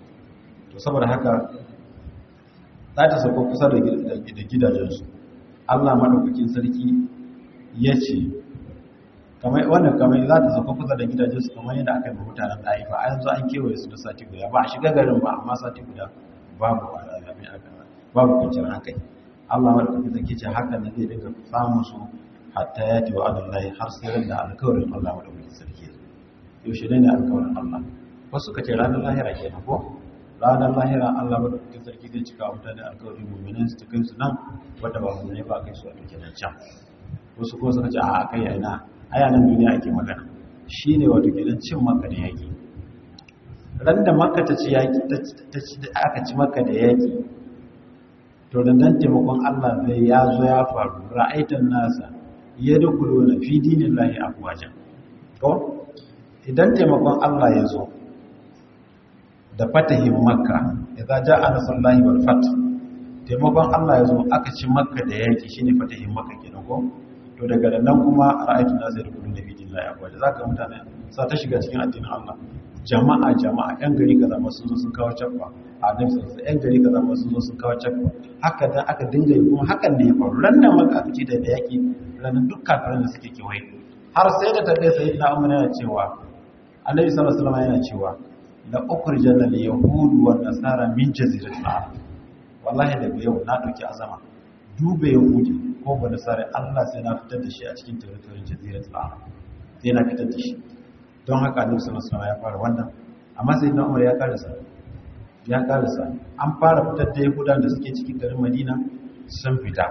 to saboda haka za ta sauka kusa da gidajensu Allah madaukakin sarki ya ce wannan kamar za ta sauka kusa da gidajensu kamar yadda aka yi ba mutanen ɗaifa a yanzu an kewaye su da sati guda ba a shiga garin ba amma sati guda babu alamin aka babu kwanciyar hankali Allah wadda kuma zai ce haka na zai daga samun su hatta ya ce wa adallahi har sai ran da alkawarin Allah wadda kuma sarki yaushe ne alkawarin Allah wasu ka ce ranar lahira ke ko ranar lahira Allah wadda kuma sarki zai cika mutane alkawarin mummunan su ta kai su nan wadda ba mu ne ba kai su a duke nan can wasu kuma suka ce a kai yana aya nan duniya ake magana shi ne wato kenan cin maka da yaƙi ran da makka ta ci yaki ta ci aka ci makka da yaki to dan taimakon Allah zai ya zo ya faru ra'aitan nasa yadkhuluna fi dinillahi afwaja ko idan taimakon Allah ya zo da fatahin makka idza jaa nasrullahi wal fath taimakon Allah ya zo aka ci makka da yaki shine fatahin makka kenan ko to daga nan kuma ra'aytu nasu yadkhuluna fi dinillahi afwaja zaka mutane sa ta shiga cikin addinin Allah jama'a jama'a yan gari kaza ma sun zo sun kawo caffa a nan sun yan gari kaza ma sun zo sun kawo caffa haka dan aka dinga yi kuma hakan ne ya faru ran nan maka aka ci da yaki ranar duk kafiran da suke kewaye har sai da ta kai sai na umar yana cewa annabi sallallahu alaihi wasallam yana cewa la ukhrijana lil yahud wa nasara min jaziratil arab wallahi daga yau na dauki azama dube yahudi ko ba nasara Allah sai na fitar da shi a cikin territory jaziratul arab sai na fitar da shi don haka annabi sallallahu alaihi wasallam ya fara wannan amma sai na umar ya karasa ya karasa an fara fitar da yahudan da suke cikin garin madina sun fita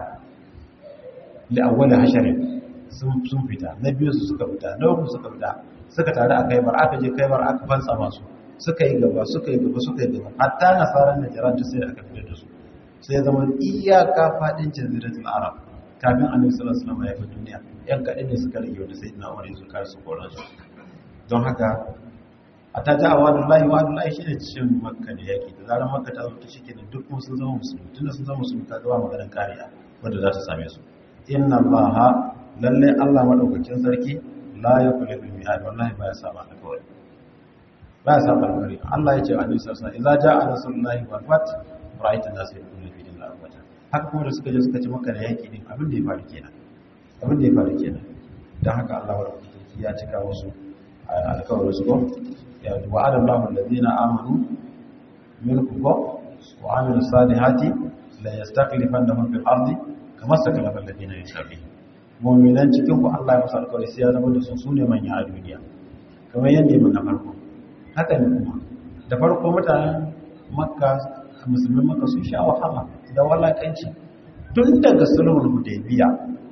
li awwal hasharin sun sun fita na biyu su suka fita na uku suka fita suka tare a kaibar aka je kaibar aka fansa masu suka yi gaba suka yi gaba suka yi gaba hatta nasaran najran da sai aka fitar da su sai ya zama iyaka fadin jaziratul arab kafin annabi sallallahu alaihi wasallam ya fi duniya yan kadai ne suka rage wanda sayyidina umar ya zo kar su koran su don haka a ta ja wadun lahi wadun lahi shi ne cin makka da yaki da zarar makka ta zuta shi da duk kuma sun zama musulmi tun da sun zama musulmi ta gaba maganin kariya wadda za ta same su inna allaha lalle allah madaukakin sarki la ya kula da mi'ad wallahi ba ya saba alkawari ba ya saba alkawari allah ya ce a nisa sa idza ja'a rasulullahi wal fat ra'aita nas yakunu fi dinil abada haka kuma da suka je suka ci makka da yaki din abin da ya faru kenan abin da ya faru kenan dan haka allah madaukakin sarki ya cika wasu alkawarin su ko ya wa'ada Allahu alladhina amanu minkum ko wa amilu salihati la yastakhlifannahum fil ardi kama stakhlafa alladhina min qablihim mu'minan cikin ku Allah ya musu alkawari sai ya zama da su sune manya a duniya kamar yadda mun na farko haka ne kuma da farko mutanen makka musulmin makka sun sha wahala da walakanci tun daga sulhul hudaybiya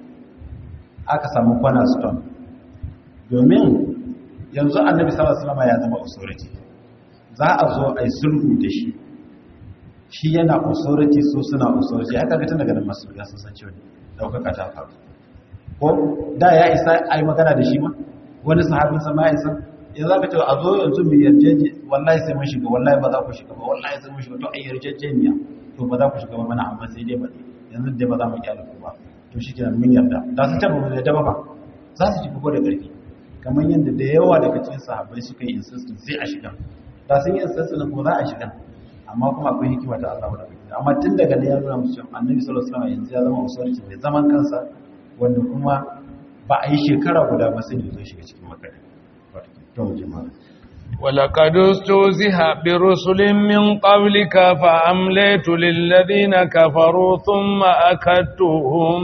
aka samu kwana stone domin yanzu annabi sallallahu alaihi wasallam ya zama authority za a zo a yi sulhu da shi shi yana authority so suna authority haka ga tun daga nan masu ya sun san cewa daukaka ta faru ko da ya isa a yi magana da shi ma wani sahabin sa ma ya isa ya za ka ce a zo yanzu mu yarjeje wallahi sai mun shiga wallahi ba za ku shiga ba wallahi sai mun shiga to ai yarjejeniya to ba za ku shiga ba mana amma sai dai ba yanzu dai ba za mu kyale ku ba to shi kenan mun yarda da su taba mu yarda ba za su ji ko da ƙarfi kamar yadda da yawa daga cikin sahabbai suka yi insistin sai a shiga da sun yi insistin kuma za a shiga amma kuma akwai hikima ta Allah wadda kai amma tun daga da ya nuna musu cewa annabi sallallahu alaihi wasallam yanzu ya zama usulci mai zaman kansa wanda kuma ba a yi shekara guda ba sai ya zo shiga cikin makka to mu jama'a ولقد استهزئ برسل من قبلك فأمليت للذين كفروا ثم أكدتهم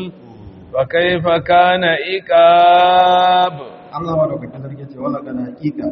فكيف كان إكاب Allah madaukakin sarki ce wala kana hakika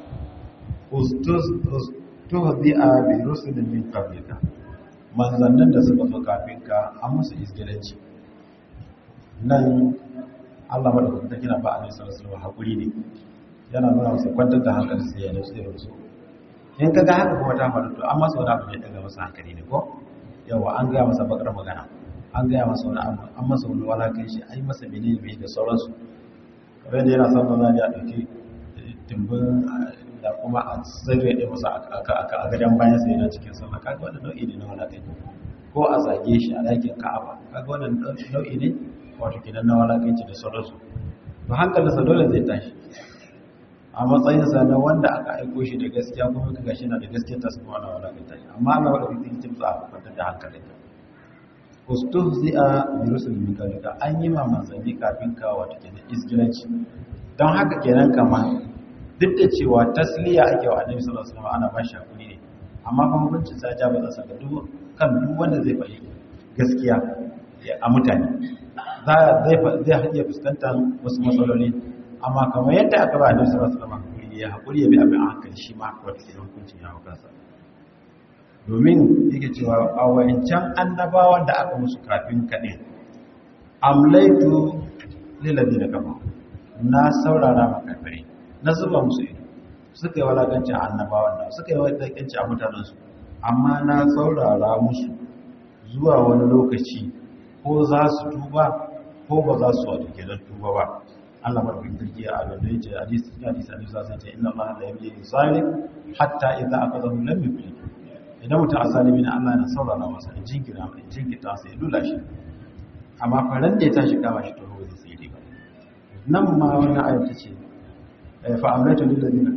ustuhzi'a bi rusulin min qablika manzannin da suka zo kafin ka an musu izgilanci nan Allah madaukakin sarki na ba annabi sallallahu alaihi wasallam hakuri ne yana nuna masa kwantar da hankali sai ya nutsu da su in kaga haka kuma ta faru to an masa wani abu ne daga masa hankali ne ko yawa an gaya masa bakar magana an gaya masa wani abu an masa wani walakan shi an yi masa menene bai da sauransu kamar da yana son ba za a ɗauki timbin da kuma a tsirrai ɗaya masa a gadon bayan sai yana cikin sama kaga wani nau'i ne na walakai ko a zage shi a ɗakin ka'aba kaga wani nau'i ne wato gidan na walakanci da sauransu to hankalinsa dole zai tashi a matsayinsa na wanda aka aiko shi da gaskiya kuma kaga shi na da gaskiya ta su wani walakanta shi amma Allah wadda kuma zai za a kwantar da hankalinka ustuhzi'a bi rusulin min qablika an yi ma manzanni kafin ka wato kenan isgilanci don haka kenan kama duk da cewa tasliya ake wa annabi sallallahu alaihi wasallam ana ba shi hakuri ne amma fa hukuncin sa ja ba za sa ga duk kan duk wanda zai faɗi gaskiya a mutane za zai zai iya fuskantar wasu matsaloli amma kamar yadda aka ba annabi sallallahu alaihi wasallam hakuri ya hakuri ya bi abin a hankali shi ma haka wata kenan hukuncin ya hau kansa domin yake cewa a wancan annabawan da aka musu kafin kaɗin amlaitu lillazi da kama na saurara makafirai na zuba musu ido suka yi walakanci a annabawan nan suka yi walakanci a mutanensu amma na saurara musu zuwa wani lokaci ko za su tuba ko ba za su wato kenan tuba ba Allah madaukakin sarki a gaba yace hadisi hadisi hadisi sai ce inna Allah la yamli zalim hatta idza aqadahu lam yuflih idan mutum asalimi na Allah yana saurara masa in jinkira in jinkita sai lula shi amma faran da ya tashi kama shi to ba zai tsire ba nan ma wannan ayat ta ce fa amlaitu lil ladina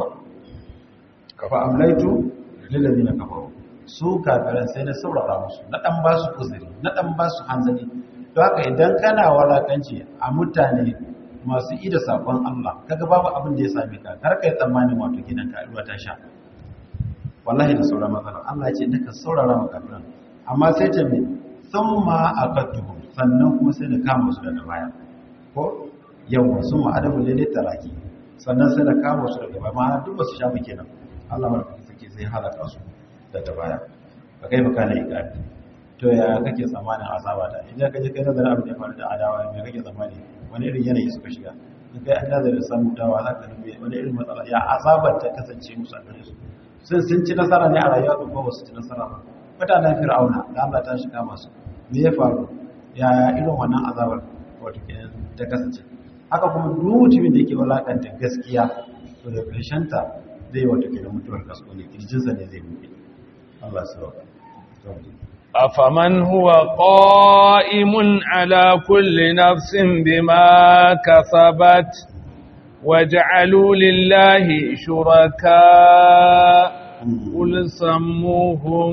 ka fa amlaitu lil ladina kafaru su kafiran sai na saurara musu na dan ba su uzuri na dan ba su hanzari to haka idan kana walakanci a mutane masu ida sakon Allah kaga babu abin da ya same ka kar kai tsammanin wato gidan ka ruwa ta sha wallahi da sauran matsala Allah ya ce naka saurara wa kafiran amma sai ce me thumma aqatuhum sannan kuma sai da kama su daga baya ko yawa sun ma adabu lalle taraki sannan sai da kama su daga baya ma'ana duk basu shafi kenan Allah madaukakin sarki sai halaka su daga baya ba kai baka na ikari to ya kake tsammanin azaba da idan ka je kai nazarin abin da ya faru da adawa me kake tsammani wani irin yanayi suka shiga in kai an nazarin samu dawa za ka nube wani irin matsala ya azabar ta kasance musu a gare su sun sun ci nasara ne a rayuwa ko ba su ci nasara ba mutanen fir'auna da Allah ta shiga masu me ya faru ya irin wannan azabar wato kenan ta kasance haka kuma duk mutumin da yake walakanta gaskiya to da karshen ta zai wato kenan mutuwar kasko ne kirjinsa ne zai buɗe Allah ya sauka أفمن هو قائم على كل نفس بما كسبت وجعلوا لله شركاء قل سموهم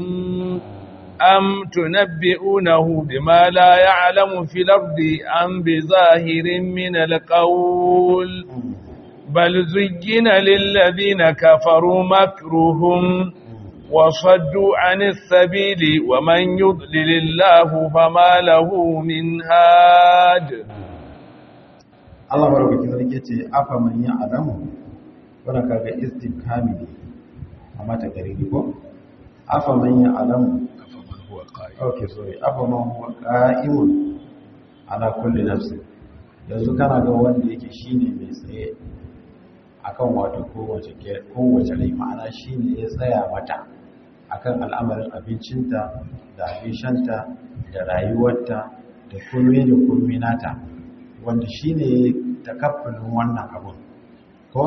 أم تنبئونه بما لا يعلم في الأرض أم بظاهر من القول بل زين للذين كفروا مكرهم وصدوا عن السبيل ومن يضلل الله فما له من هاد Allah barokaki sarki ce afa man ya alamu wanda kaga istifhami ne amma ta gari ko afa man ya alamu afa man huwa qa'im okay sorry afa man huwa qa'imun ala kulli nafsin yanzu kana ga wanda yake shine mai tsaye akan wato kowace kowace rai ma'ana shine ya tsaya mata akan al'amarin abincinta da abinshanta da rayuwarta da komai da komai nata wanda shine takaffulin wannan abun ko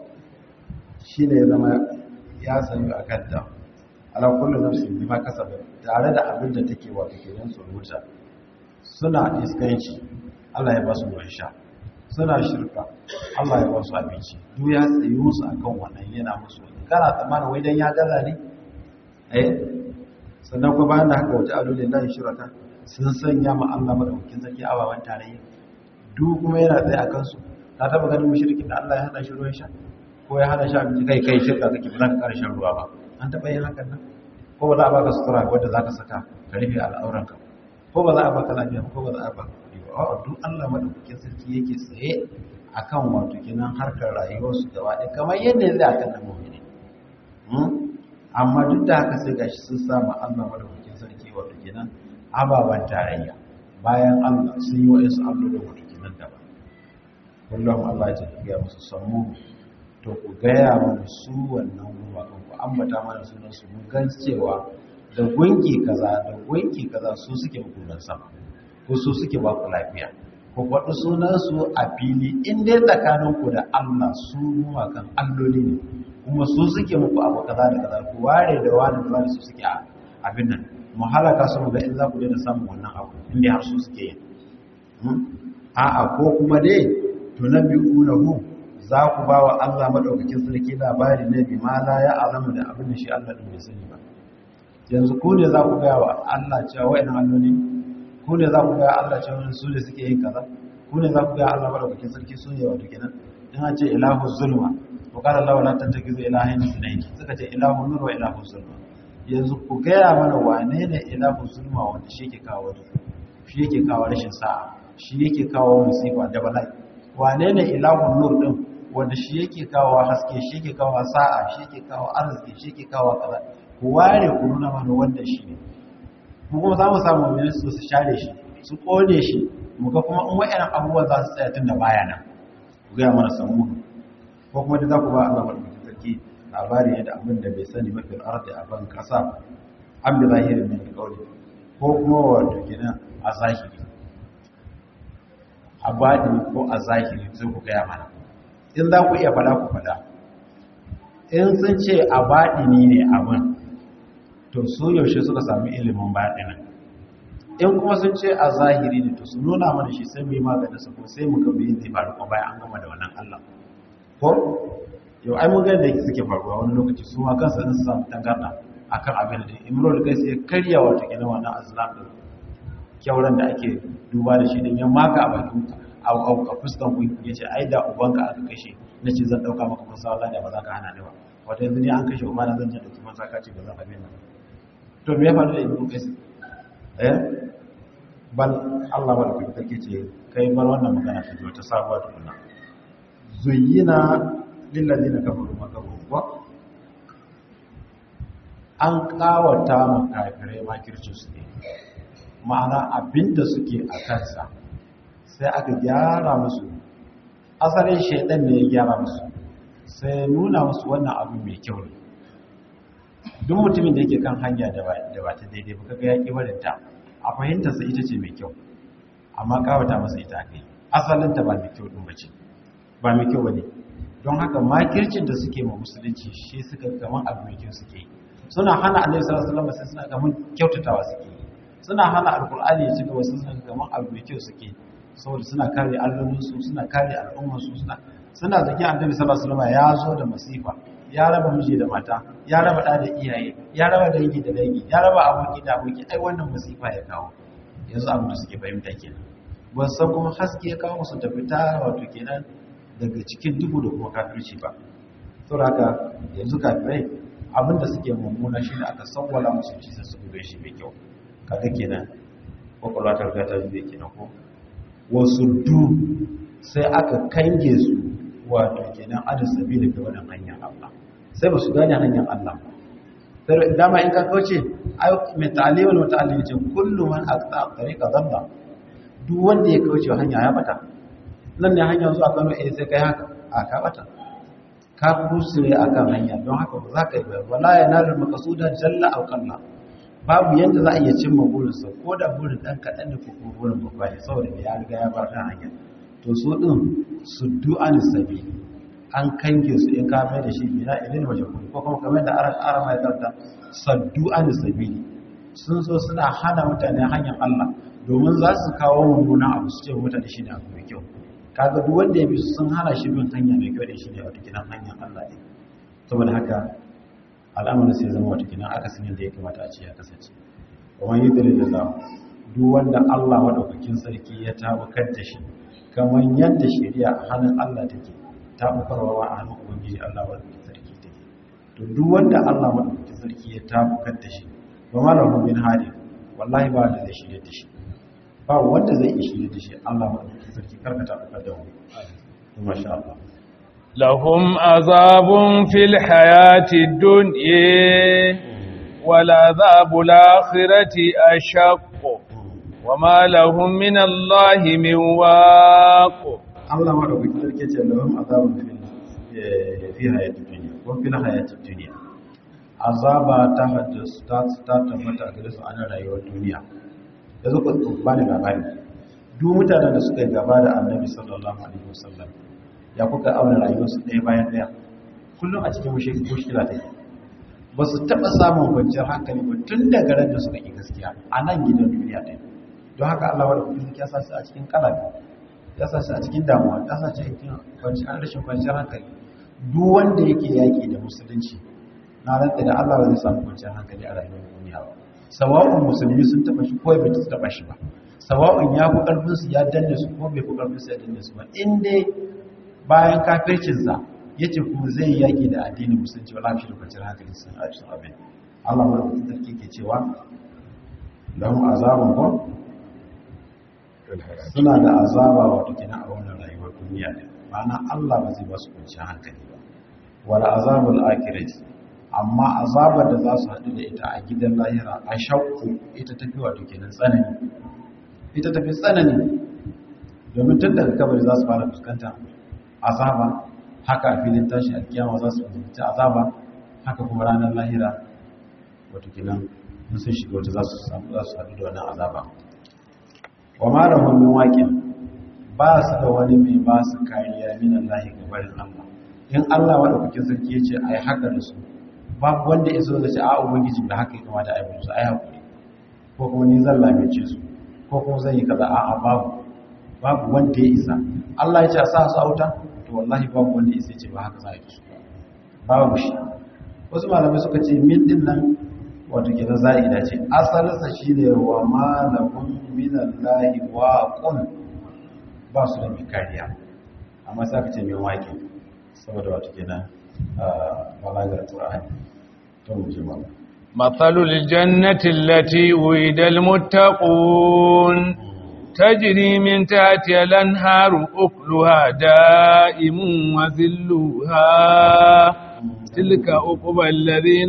shine ya zama ya sanyu akan ta ala kullu nafsin bima kasabat tare da abin da take wato kenan suruta suna iskanci Allah ya ba su ruwan sha suna shirka Allah ya ba su abinci duk ya tsayi musu akan wannan yana musu kana tsammanin wai dan ya gaza ne eh sannan kuma bayan da haka wata alulin lahi shirata sun sanya ma Allah madaukakin sarki ababan tarayya duk kuma yana tsaye a kansu ta taba ganin mushrikin da Allah ya hada shi ruwan sha ko ya hada shi abinci kai kai shirka kake ba za ka ƙara shan ruwa ba an taba yin hakan nan ko ba za a baka sutura wadda za ka saka ka rufe al'auranka ko ba za a baka lafiya ko ba za a baka kuɗi ba a'a duk Allah madaukakin sarki yake tsaye akan wato kinan harkar rayuwarsu gaba ɗaya kamar yadda ya zai akan nan mu'mini amma duk da haka sai gashi sun samu Allah madaukakin sarki wato kenan ababan tarayya bayan Allah sun yi wa'insu allolin wato kenan daban kullum Allah ya tafiya musu sammu to ku gaya mana su wannan gumakan ku ambata mana sunan su mun gan cewa da gunki kaza da gunki kaza su suke hukunan sama ko su suke ba ku lafiya ku faɗi sunan su a fili in dai tsakanin ku da Allah su gumakan alloli ne kuma su suke muku abu kaza da kaza ku ware da wani da wani su suke abin nan mu halaka su ga in za ku daina samun wannan abu in dai har su suke yin a'a ko kuma dai tunabbi'unahu za ku ba wa Allah maɗaukakin sarki labari na bi ma la ya alamu da abin da shi Allah ɗin bai sani ba yanzu ku ne za ku gaya wa Allah cewa wa'in alloli ku ne za ku gaya Allah cewa su ne suke yin kaza ku ne za ku gaya Allah maɗaukakin sarki su ne wato kenan in an ce ilahu zulma to kada Allah wala tattakizu ilahin sunayi suka ce ilahu nur wa ilahu zulma yanzu ku gaya mana wane ne ilahu zulma wanda shi yake kawo shi yake kawo rashin sa'a shi yake kawo musifa da bala'i wane ne ilahun nur din wanda shi yake kawo haske shi yake kawo sa'a shi yake kawo arziki shi yake kawo kaza ku ware ku nuna mana wanda shi ne mu kuma za mu samu mai su su share shi su kone shi mu ga kuma in wa'annan abubuwan za su tsaya tun da baya nan ku gaya mana samu ko kuma da za ku ba Allah madaukakin sarki sarki labari ne da abin da bai sani mafi ardi a ban kasa an bi zahirin min alƙawli ko kuma wato kenan a zahiri a baɗi ko a zahiri sai ku gaya mana in za ku iya faɗa ku faɗa in sun ce a baɗini ne abin to su yaushe suka sami ilimin baɗinin in kuma sun ce a zahiri ne to su nuna mana shi sai mu yi maganin su ko sai mu ga me zai faru kuma bayan an gama da wannan Allah ko yau ai mun ga da suke faruwa wani lokaci su ma kansu sun samu tangarda akan abin da Imrul Qais ya karya wato kenan wannan azlam din kyauran da ake duba da shi din ya maka a bakin a fuskan ku yace ai da ubanka aka kashe nace zan dauka maka musa Allah da ba za ka hana ni ba wato yanzu ne an kashe umma zan je da kuma saka ce ba zan abin nan to me ya faru da Imrul Qais eh bal Allah ba da take ce kai bar wannan magana ta zo ta sabuwa tukuna zuyyina lil ladina kafaru makaru wa an kawata ma kafirai makircin su ne ma'ana abinda suke a kansa sai aka gyara musu asalin shaidan ne ya gyara musu sai nuna musu wannan abu mai kyau ne duk mutumin da yake kan hanya da ba ta daidai ba kaga ya ƙi barinta a fahimtarsa ita ce mai kyau amma kawata masa ita aka yi asalinta ba mai kyau ɗin bace ba mai kyau ba ne don haka makircin da suke ma musulunci shi suka kaman abu mai kyau suke yi suna hana annabi sallallahu alaihi wasallam sai suna kaman kyautatawa suke yi suna hana alkur'ani ya ci gaba suna kaman abu mai kyau suke saboda suna kare allolinsu suna kare al'ummarsu suna suna zakin annabi sallallahu alaihi wasallam ya zo da masifa ya raba miji da mata ya raba da da iyaye ya raba dangi da dangi ya raba aboki da aboki ai wannan masifa ya kawo yanzu abin da suke fahimta kenan ban san kuma haske ya kawo musu tafita wato kenan daga cikin duhu da kuma kafirci ba saboda haka yanzu kafirai abin da suke mummuna shi ne aka sawwala musu shi sai su gube shi mai kyau kaga kenan kwakwalwa ta riga ta zube kenan ko wasu du sai aka kange su wato kenan adin sabili ga wannan hanyar Allah sai ba su gane hanyar Allah sai dama in ka kauce ayo mai ta'alim wal muta'allim ce kullu man aqta tariqa dalla duk wanda ya kauce hanya ya bata nan ne hanyar zuwa Kano eh sai kai haka a ka bata ka kusure akan hanya don haka ba za ka yi ba wala yanalul maqsuda jalla aw qalla babu yanda za a iya cimma burinsa ko da burin ɗan kaɗan da kuma burin babba ne saboda ya riga ya bar ɗan hanya to su ɗin su du'an sabi an kange su in ka mai da shi bina ilil majhul ko kuma kamar da aran aran mai karta saddu'an sabi sun so suna hana mutane hanyar Allah domin za su kawo mummunan abu su ce mutane shi ne abu mai kyau kaga duk wanda ya bi su sun hana shi bin hanya mai kyau da shi ne wata kinan hanyar Allah ne saboda haka al'amarin sai zama wata kinan aka sanin da ya kamata a ce ya kasance kuma yi dalilin da duk wanda Allah madaukakin sarki ya tabbatar da shi kamar yadda shari'a a hannun Allah take tabbatarwa a hannun ubangiji Allah madaukakin sarki take to duk wanda Allah madaukakin sarki ya tabbatar da shi ba ma lahu min hadi wallahi ba da zai shirye da shi ba wanda zai iya shirye da shi Allah madaukakin sarki karka tabbatar da mu masha Allah لهم عذاب في الحياة الدنيا والعذاب الآخرة أشق وما لهم من الله من واق Allah madaukakin sarki ce lahum azabun fi hayatid dunya wa fil hayatid dunya azaba ta haddasu ta ta tabbata gare su a rayuwar duniya yanzu ku ba ni labari duk mutanen da suka yi gaba da annabi sallallahu alaihi wasallam ya kuka auna rayuwarsu ɗaya bayan ɗaya kullum a cikin mushkila ta yi ba su taɓa samun kwanciyar hankali ba tun daga ran da suka yi gaskiya a nan gidan duniya ɗaya don haka Allah wadda kuma ya sa su a cikin kalabi ya sa su a cikin damuwa ya sa su a cikin kwanciyar rashin kwanciyar hankali duk wanda yake yaƙi da musulunci na rantsa da Allah ba zai samu kwanciyar hankali a rayuwar duniya ba sawa'un musulmi sun taɓa shi ko bai taɓa shi ba sawa'un ya fi ƙarfinsu ya danne su ko bai fi ƙarfinsu ya danne su ba in dai bayan kafircinsa ya ce kuma zai yi yaƙi da addinin musulunci wala fi da kwanciyar hankali sun a cikin abin Allah mara mutum sarki ke cewa lahum azabun ko suna da azaba wato kenan a wannan rayuwar duniya ne ma'ana Allah ba zai ba su kwanciyar hankali ba wala azabul akhirati amma azabar da za su haɗu da ita a gidan lahira a shakku ita tafi wato kenan tsanani ita tafi tsanani domin tun daga kabari za su fara fuskanta azaba haka a filin tashi alkiyama za su fuskanci azaba haka kuma ranar lahira wato kenan in sun shiga wata za su samu za su haɗu da wannan azaba wa ma da min waƙin ba su da wani mai ba su kariya min Allah ga barin Allah in Allah wanda kuke sarki ya ce ai haka da su babu wanda ya zo da ce a ubangiji da haka ya kamata a yi musu ai hakuri ko kuma ni zan lamice su ko kuma zan yi kaza a'a babu babu wanda ya isa Allah ya ce a sa su auta to wallahi babu wanda ya isa ce ba haka za a yi su babu shi wasu malamai suka ce min din nan wato kenan za'ida ce asalinsa shine wa malakum minallahi waqun ba su da mai kariya amma sai aka ce mai waƙi saboda wato kenan balagar qur'ani to mu je ba مثل الجنة التي وعد المتقون تجري من تحتها الأنهار أكلها دائم وذلها تلك أقبى الذين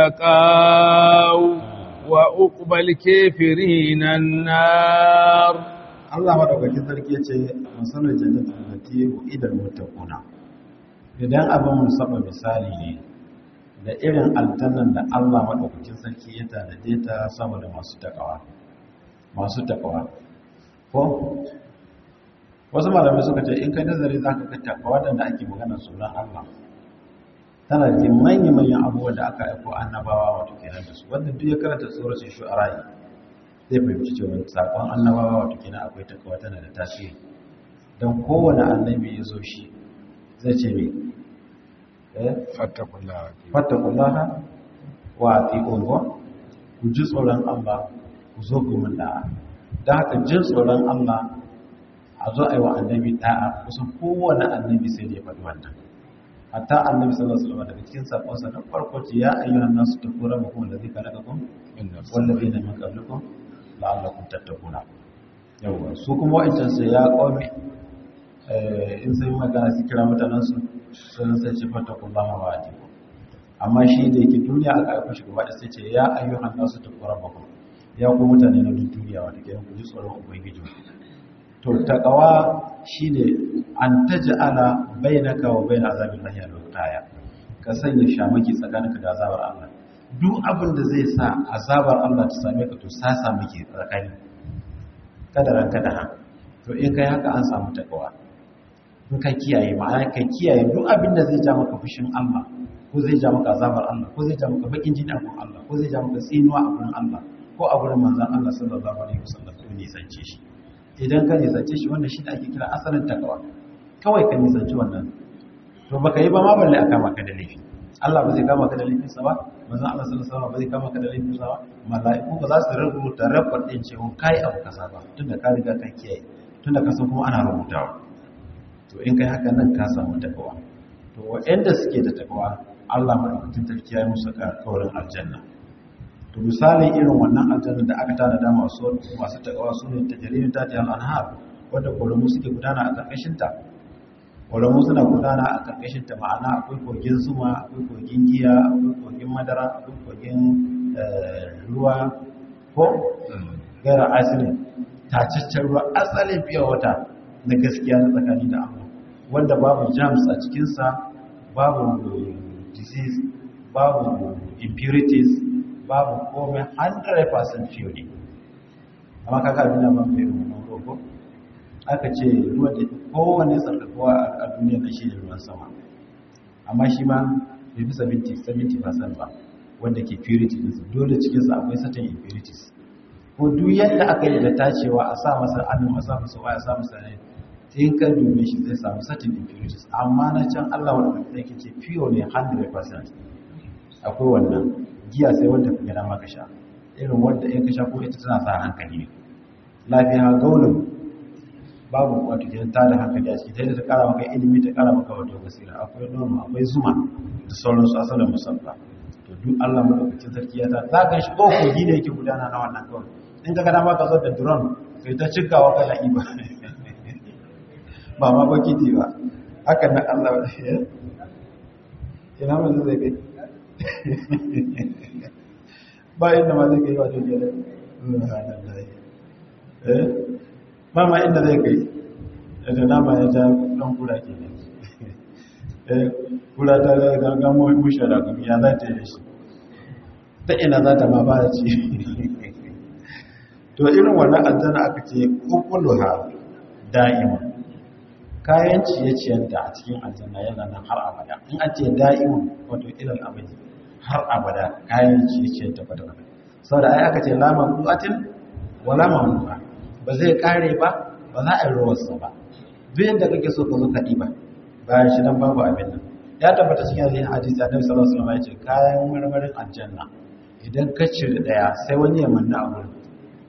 اتقوا وأقبى الكافرين النار Allah madaukakin sarki ya ce masalar jannatin lati idan muttaquna idan abin musabba misali ne da irin aljannan da Allah madaukakin sarki ya tanade ta saboda masu takawa masu takawa ko wasu malamai suka ce in kai nazari zaka ga takawa da ake magana sunan Allah tana da manyan manyan abubuwan da aka aiko annabawa wato kenan da su wanda duk ya karanta suratul shu'ara zai fahimci cewa sakon annabawa wato kenan akwai takawa tana da tasiri don kowane annabi ya zo shi zai ce me eh fattakullaha wa atiqun wa ku ji tsoron Allah ku zo ku mun da'a dan haka jin tsoron Allah a zo ayi wa annabi da'a kusan kowane annabi sai da ya faɗi wannan hatta annabi sallallahu alaihi wasallam daga cikin sakonsa na farko ce ya ayyuhan nasu taqurrabukum allazi khalaqakum wallazina min qablikum la'allakum tattaquna yawa su kuma wa'ancan sai ya qawmi in sai magana su kira mutanen su sun sai ce fattakullaha wa atiqu amma shi da yake duniya aka aika shi gaba da sai ce ya ayyuhan nasu taqurrabukum ya ku mutane na duk duniya wanda ke ku ji tsoron ubangiji to taqwa shine an taj'ala bainaka wa bain azabillahi al-waqaya ka sanya shamaki tsakaninka da azabar Allah duk abin da zai sa azabar Allah ta same ka to sa samu ke tsakani kada ranka da han to in kai haka an samu takawa in ka kiyaye ma'ana ka kiyaye duk abin da zai ja maka fushin Allah ko zai ja maka azabar Allah ko zai ja maka bakin jini a gurin Allah ko zai ja maka tsinuwa a gurin Allah ko a gurin manzon Allah sallallahu alaihi wasallam to nisance shi idan ka nisance shi wannan shi da ake kira asalin takawa kawai ka nisanci wannan to baka yi ba ma balle aka maka da laifi Allah ba zai kama ka da laifin sa ba manzon Allah sallallahu alaihi wasallam ba zai kama ka da laifin sa ba mala'iku ba za su rubuta rabbar din cewa kai abu kaza ba tunda ka riga ka kiyaye tunda ka san kuma ana rubutawa to in kai haka nan ka samu takawa to waɗanda suke da takawa Allah madaukakin sarki ya yi musu kaurin aljanna to misalin irin wannan aljanna da aka tana da masu masu takawa su ne tajrimin tati al-anhar wanda koromu suke gudana a karkashin ta koromu suna gudana a karkashin ta ma'ana akwai kogin zuma akwai kogin giya akwai kogin madara akwai kogin ruwa ko gaira asirin tacaccen ruwa asalin fiye wata na gaskiya na tsakani da Allah wanda babu germs a cikinsa babu disease babu impurities babu komai 100% pure ne amma kaka abin da ban bayan wannan rogo aka ce ruwan da kowane tsarkakowa a duniya na shi ne ruwan sama amma shi ma bai fi 70% ba wanda ke purity ɗinsa dole cikinsa akwai certain impurities ko duk yadda aka yi da tacewa a sa masa annu a sa masa waya a sa masa ne in ka dube shi zai samu certain impurities amma na can Allah wanda kai yake ce pure ne 100% akwai wannan giya sai wanda kuma yana maka sha irin wanda in ka sha ko ita tana sa hankali ne lafiya gaulun babu wato gidan ta da hankali a ciki ta yadda ta kara maka ilimi ta kara maka wato basira akwai nono akwai zuma da sauransu asalin musabba to duk Allah madaukakin sarki ya ta za ka shi ko kogi ne yake gudana na wannan kawai in ka gada maka zo da drone kai ta cikawa kana iba ba ma bakiti ba hakan nan Allah ya ina mun zai kai ba inda ma zai kai wato jere eh ba ma inda zai kai da nama ya ja dan kura ke ne kula ta gangan mushe da kuma ya za ta yi shi ta ina za ta ma fara ci to irin wannan aljanna aka ce ukuluha da'ima kayan ciye-ciyenta a cikin aljanna yana nan har abada in an ce da'imun wato ilal abadi har abada kayan ciye-ciyenta ba da wani sau da ai aka ce laman kuwatin wala mamuwa ba zai kare ba ba za a yi ruwarsa ba duk yadda kake so ka zo ka ɗiba bayan shi nan babu abin nan ya tabbata cikin yin hadisi annabi sallallahu alaihi wasallam ya ce kayan marmarin aljanna idan ka cire daya sai wani ya manna a wurin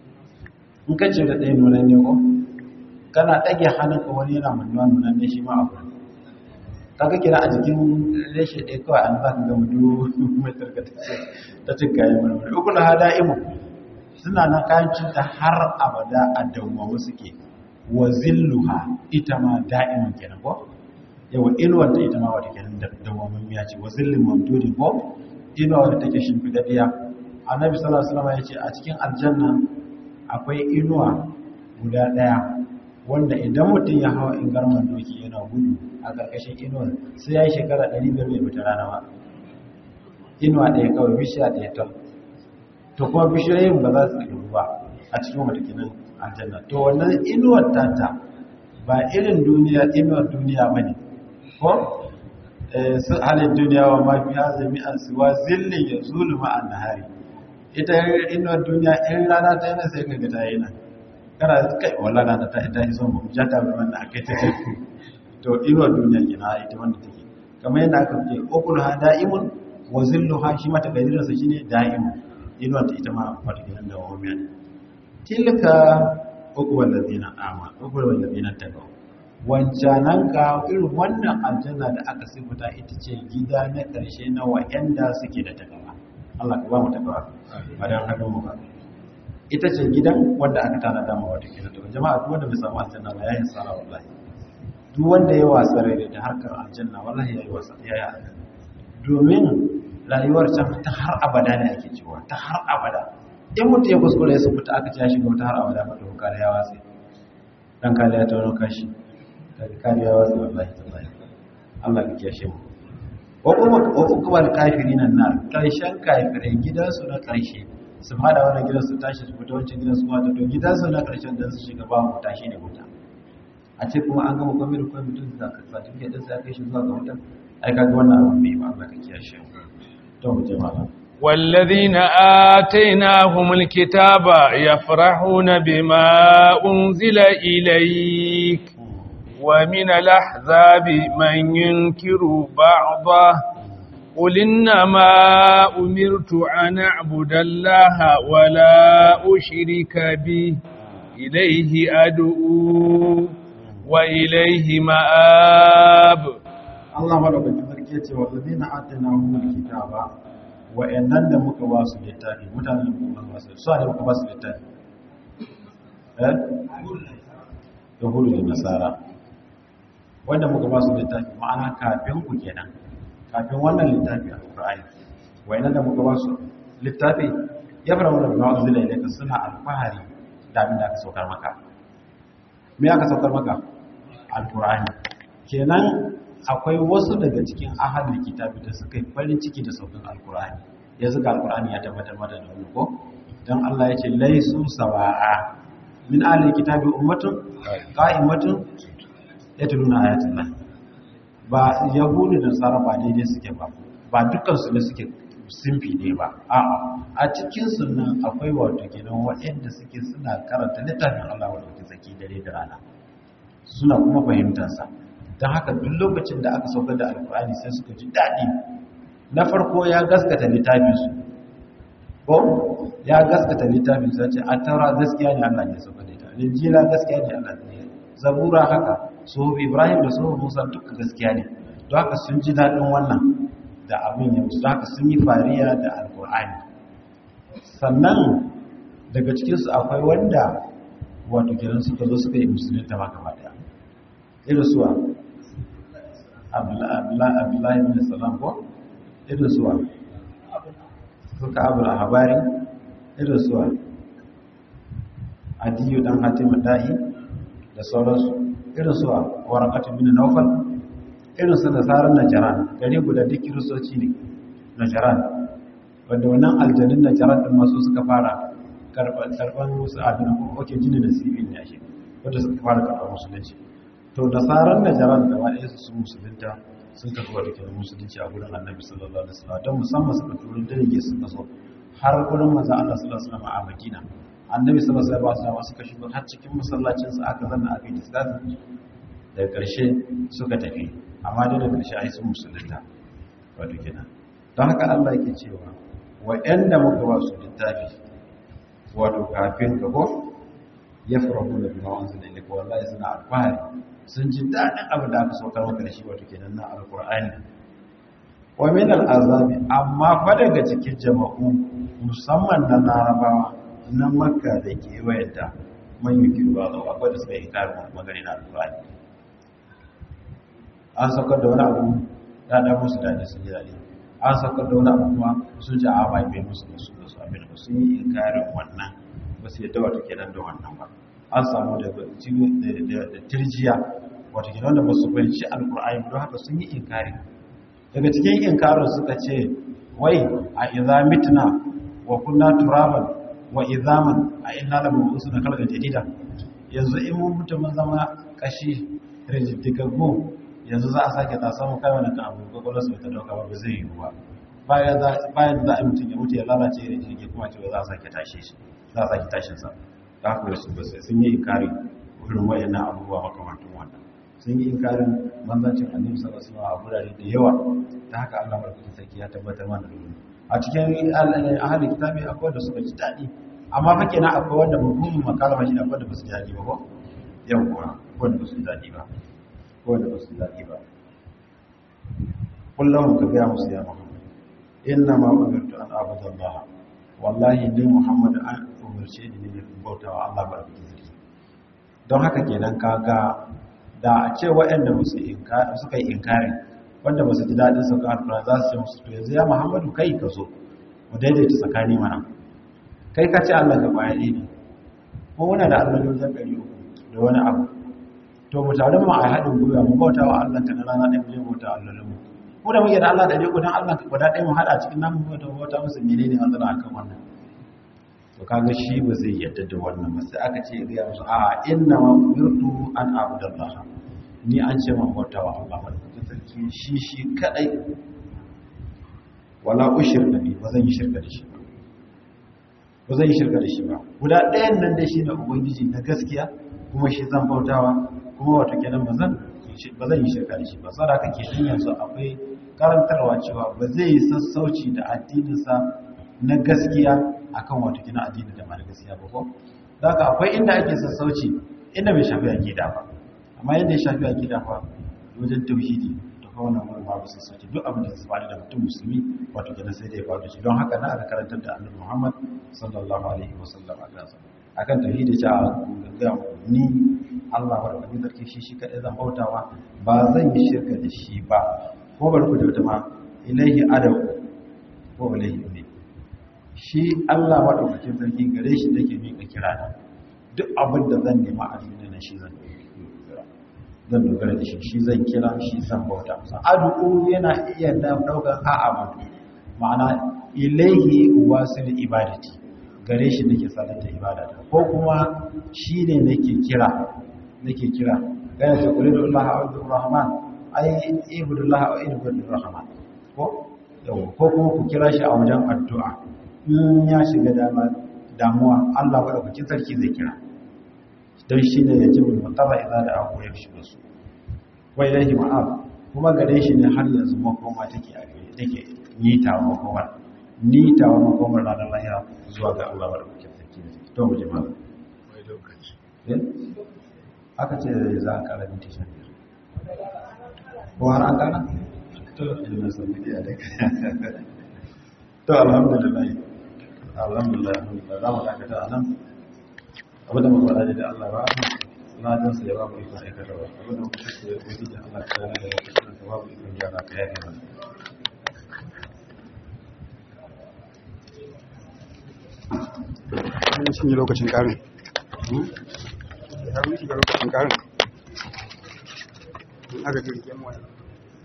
in ka cire daya nunan ne ko kana ɗage hannunka wani yana mannuwa nunan ne shi ma a wurin kaga kira a jikin reshe ɗaya kawai an za ka gama duk mai tarkata ta cin kayan marmari uku na hada imu suna na kayan cinta har abada a dawwamu suke wa zilluha ita ma da'iman kenan ko yawa inuwar ta ita ma wata kenan da dawwamin miya ce wa zillin mamdudi ko inuwa wadda take shimfidaddiya annabi sallallahu alaihi wasallam ya ce a cikin aljanna akwai inuwa guda ɗaya wanda idan mutum ya hawa in garman doki yana gudu a ƙarƙashin inuwar sai ya yi shekara 500 bai fita rana ba inuwa ɗaya kawai bishiya ɗaya tal to kuma bishiyoyin ba za su ɗiru ba a cikin watakinan aljanna to wannan inuwar tata ba irin duniya inuwar duniya ba ne ko su halin duniya wa mafi hazami an siwa zillin ya zulu ma'an nahari ita inuwar duniya in rana ta yana sai kaga ta yi nan kana kai wala rana ta ita yi son mu jata ba wanda aka ta ce to inuwar duniya kina ita wanda take kamar yadda aka ce ukul ha da'imun wa zilluha shi mata gadirin sa shine da'imun inuwar ta ita ma wata gidan da wamiya tilka ukul ladina ama ukul ladina tagaw wancanan ka irin wannan aljanna da aka sifuta ita ce gida na karshe na wa'anda suke da takawa Allah ka ba mu takawa ba dan hannun mu ba ita ce gidan wanda aka tana dama wata kenan to jama'a duk wanda bai samu aljanna ba yayin sara wallahi duk wanda ya wasa rai da harkar aljanna wallahi yayi wasa yayi aljanna domin rayuwar can ta har abada ne ake cewa ta har abada in mutum ya kuskure ya fita aka ce ya shiga wata har abada ba to kare ya wasa dan kare ya tawo kashi kare ya wasa wallahi tallahi Allah ya kiyashe mu wa kuma wa kuma kafirin nan karshen kafirai gidansu na karshe su fada wannan gidan su tashi su fita wancan gidan su fata to gidansu na karshen da su shiga ba wuta shi ne wuta a ce kuma an gama kwamir kwamitin da ka certificate din sai kai shi zuwa ga wuta ai kaga wannan abin bai ba Allah ka kiyashe to mu je malam والذين آتيناهم الكتاب يفرحون بما أنزل إليك ومن الأحزاب من ينكر بعضه قل إنما أمرت أن أعبد الله ولا أشرك به إليه أدعو وإليه مآب Allah madaukakin sarki ya ce wallazina atainahumul kitaba wa'annan da muka ba su littafi mutanen da muka ba su su ne muka ba su littafi eh yahudu da nasara wanda muka ba su littafi ma'ana kafin ku kenan kafin wannan littafi a Qur'ani wa'annan da muka ba su littafi ya fara wannan bima unzila ilayka suna alfahari da abin da aka saukar maka me aka saukar maka alqur'ani kenan akwai wasu daga cikin ahalin kitabi da suka yi farin ciki da saukin alkur'ani ya zuga alkur'ani ya tabbatar mata da wani ko don Allah ya ce laisu sawa'a min ahalin kitabi ummatun qa'imatun yatluna ayatullah ba yahudu da tsara ba daidai suke ba ba dukkan su ne suke simfi ne ba a'a a cikin sunan akwai wato kenan waɗanda suke suna karanta littafin Allah wanda ke zaki dare da rana suna kuma fahimtar sa don haka duk lokacin da aka saukar da alkur'ani sai suka ji daɗi na farko ya gaskata littafinsu ko ya gaskata littafinsu ya ce a taura gaskiya ne allah ne saukar da ita linjila gaskiya ne allah ne zabura haka so ibrahim da so musa duka gaskiya ne don haka sun ji daɗin wannan da abin ya musu don haka sun yi fariya da alkur'ani sannan daga cikinsu akwai wanda wato kiran suka zo suka yi musulunta maka ba daya irin suwa abdullahi bin salam ko irin suwa suka abu a habari irin suwa adiyu dan hatim da'i da sauransu irin suwa warakatun bin naufal irin su nasarar najaran gari guda duk kiristoci ne najaran wanda wannan aljanin najaran din masu suka fara karban musu abin ko oke jini da sibin ne shi wanda suka fara karban musulunci to nasarar najaran da wani su sun musulunta sun karɓi wa dukkan musulunci a gurin annabi sallallahu alaihi wasallam don musamman suka turo dalage suka so har gurin manzo Allah sallallahu alaihi wasallam a Madina annabi sallallahu alaihi wasallam suka shigo har cikin masallacin sa aka zanna aka yi discussion daga ƙarshe suka tafi amma dai da ƙarshe ai sun musulunta wato kenan don haka Allah yake cewa waɗanda muka ba su littafi wato kafin ka ko ya farahu da bima wanzu da ilika wallahi suna alfahari sun ji daɗin abin da aka saukar maka da shi wato kenan na alkur'ani wa min al'azabi amma fa daga cikin jama'u musamman na larabawa na makka da kewayenta man yi kirba da akwai da suka yi karin magani na alkur'ani an saukar da wani abu ya ɗan musu daɗi sun ji daɗi an saukar da wani abu kuma sun ji a bai bai musu da su da su abin da sun yi inkarin wannan ba su yadda wata kenan da wannan ba an samu da tirjiya wata kenan da ba su fahimci alkur'ani don haka sun yi inkari daga cikin inkarin suka ce wai a idza mitna wa kunna turaban wa idhaman a inna la mabusuna kalga jadida yanzu in mun mutu mun zama kashi rijiddigaggu yanzu za a sake ta samu kai wani abu gwagwalo su ta dauka ba zai yi ba bayan za a mutum ya mutu ya lalace ya jirgi kuma ce za a sake tashe shi za a sake tashin sa da haka wasu ba sai sun yi inkari wurin wayannan abubuwa makamantun wannan sun yi inkarin manzancin annabi sallallahu alaihi wasallam a gurare da yawa ta haka Allah barkatun sarki ya tabbatar mana da wannan a cikin ahli kitabi akwai da suka ji dadi amma fa kenan akwai wanda mafhumin makalama shi akwai da ba su ji dadi ba ko yawwa ko da ba su ji dadi ba ko da ba su ji dadi ba kullum ka ga musu ya Muhammad inna ma umirtu an a'budu Allah wallahi ni Muhammad an umarce ni ne bauta wa Allah barkatun sarki don haka kenan kaga da a ce waɗanda suka yi inkari wanda ba su ji daɗin sauka alfura za su ce musu to yanzu ya muhammadu kai ka zo mu daidaita tsakani mana kai ka ce allah ga kwaya ne ko muna da allah ne wajen ɗari uku da wani abu to mu tare mu a haɗin gwiwa mu bauta wa allah ka na rana ɗaya mu je bauta allah mu ko da muke da allah ɗari uku don allah ka guda ɗaya mu haɗa cikin namu bauta bauta musu menene matsala akan wannan to kaga shi ba zai yadda da wannan ba sai aka ce ya gaya musu a inna ma umirtu an abudallah ni an ce man bauta wa Allah madaukakin sarki shi shi kadai wala ushirka bi ba zan yi shirka da shi ba ba zan yi shirka da shi ba guda ɗayan nan dai shi ne ubangiji na gaskiya kuma shi zan bautawa kuma wato kenan ba zan ba zan yi shirka da shi ba saboda haka kenan yanzu akwai karantarwa cewa ba zai yi sassauci da addininsa na gaskiya akan wato kina addini da mara gaskiya ba ko da haka akwai inda ake sassauci inda bai shafi aqida ba amma yadda ya shafi aqida fa wajen tauhidi to fa wannan wani babu sassauci duk abin da zai bada da mutum musulmi wato kina sai da ya faɗo shi don haka na aka karantar da Annabi Muhammad sallallahu alaihi wasallam akan tauhidi ta ga ni Allah wa rabbi sarki shi shi kadai zan bautawa ba zan yi shirka da shi ba ko bar ku da wata ma ilaihi adaw ko ilaihi ne shi Allah maɗaukakin sarki gare shi nake miƙa kira na duk abin da zan nema a duniya na shi zan zan dogara da shi shi zan kira shi zan bauta masa adu'u yana iya ɗaukar a'a mutu ma'ana ilaihi wasil ibadati gare shi nake salata ibadata ko kuma shi ne nake kira nake kira gaya ce kulli da Allah a'udhu rahman ai ibudullah wa ibudul rahman ko ko kuma ku kira shi a wajen addu'a in ya shiga damuwa Allah maɗaukakin sarki zai kira don shi ne ya jibin mutaba idan da abu ya shiga su wai lahi ma'ab kuma gare shi ne har yanzu makoma take a gare take nitawa makomar nitawa makomar ranar lahira zuwa ga Allah maɗaukakin sarki da take to mu jima wai lokaci aka ce da za a kara minti shan biyar ko har an kara to ilimin sami da ya daga to alhamdulillah alhamdulillah za mu dakata a nan abinda muka faɗa da Allah ba na jin sa ya ba mu ikon aikata ba abinda muka kashe ya kuɗi da Allah ta yana da wata shirin ba mu ikon gyara ka yaƙi ba Wani shi ne lokacin ƙarin. Ya wuce ga lokacin ƙarin. Aka jirgin wani.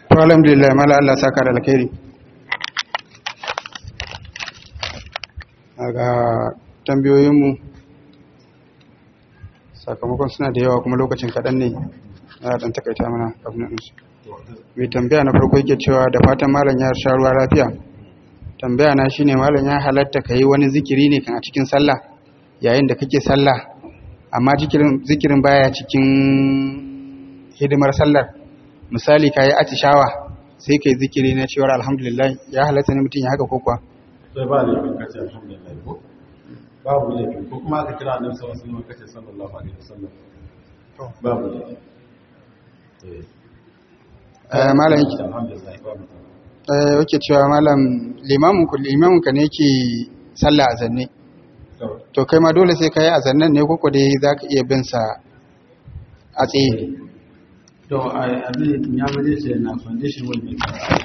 to alhamdulillah mala Allah saka da alkhairi ga tambayoyinmu sakamakon suna da yawa kuma lokacin kaɗan ne na ɗan takaita mana abin su mai tambaya na farko yake cewa da fatan malam ya sha ruwa lafiya tambaya na shine malam ya halatta ka yi wani zikiri ne kan a cikin sallah yayin da kake sallah amma zikirin baya cikin hidimar sallar misali ka yi atishawa sai ka yi zikiri na cewar alhamdulillah ya halatta ne mutum ya haka kokwa sai ba laifin kace alhamdulillah ko babu laifin ko kuma aka kira annabi sallallahu alaihi wasallam kace sallallahu alaihi wasallam babu laifin eh malam yake alhamdulillah babu eh yake cewa malam limamin ku limamin ka ne yake sallah a zanne to kai ma dole sai ka yi a zannan ne koko dai zaka iya bin sa a tsaye to a abin ya bade ce na condition will make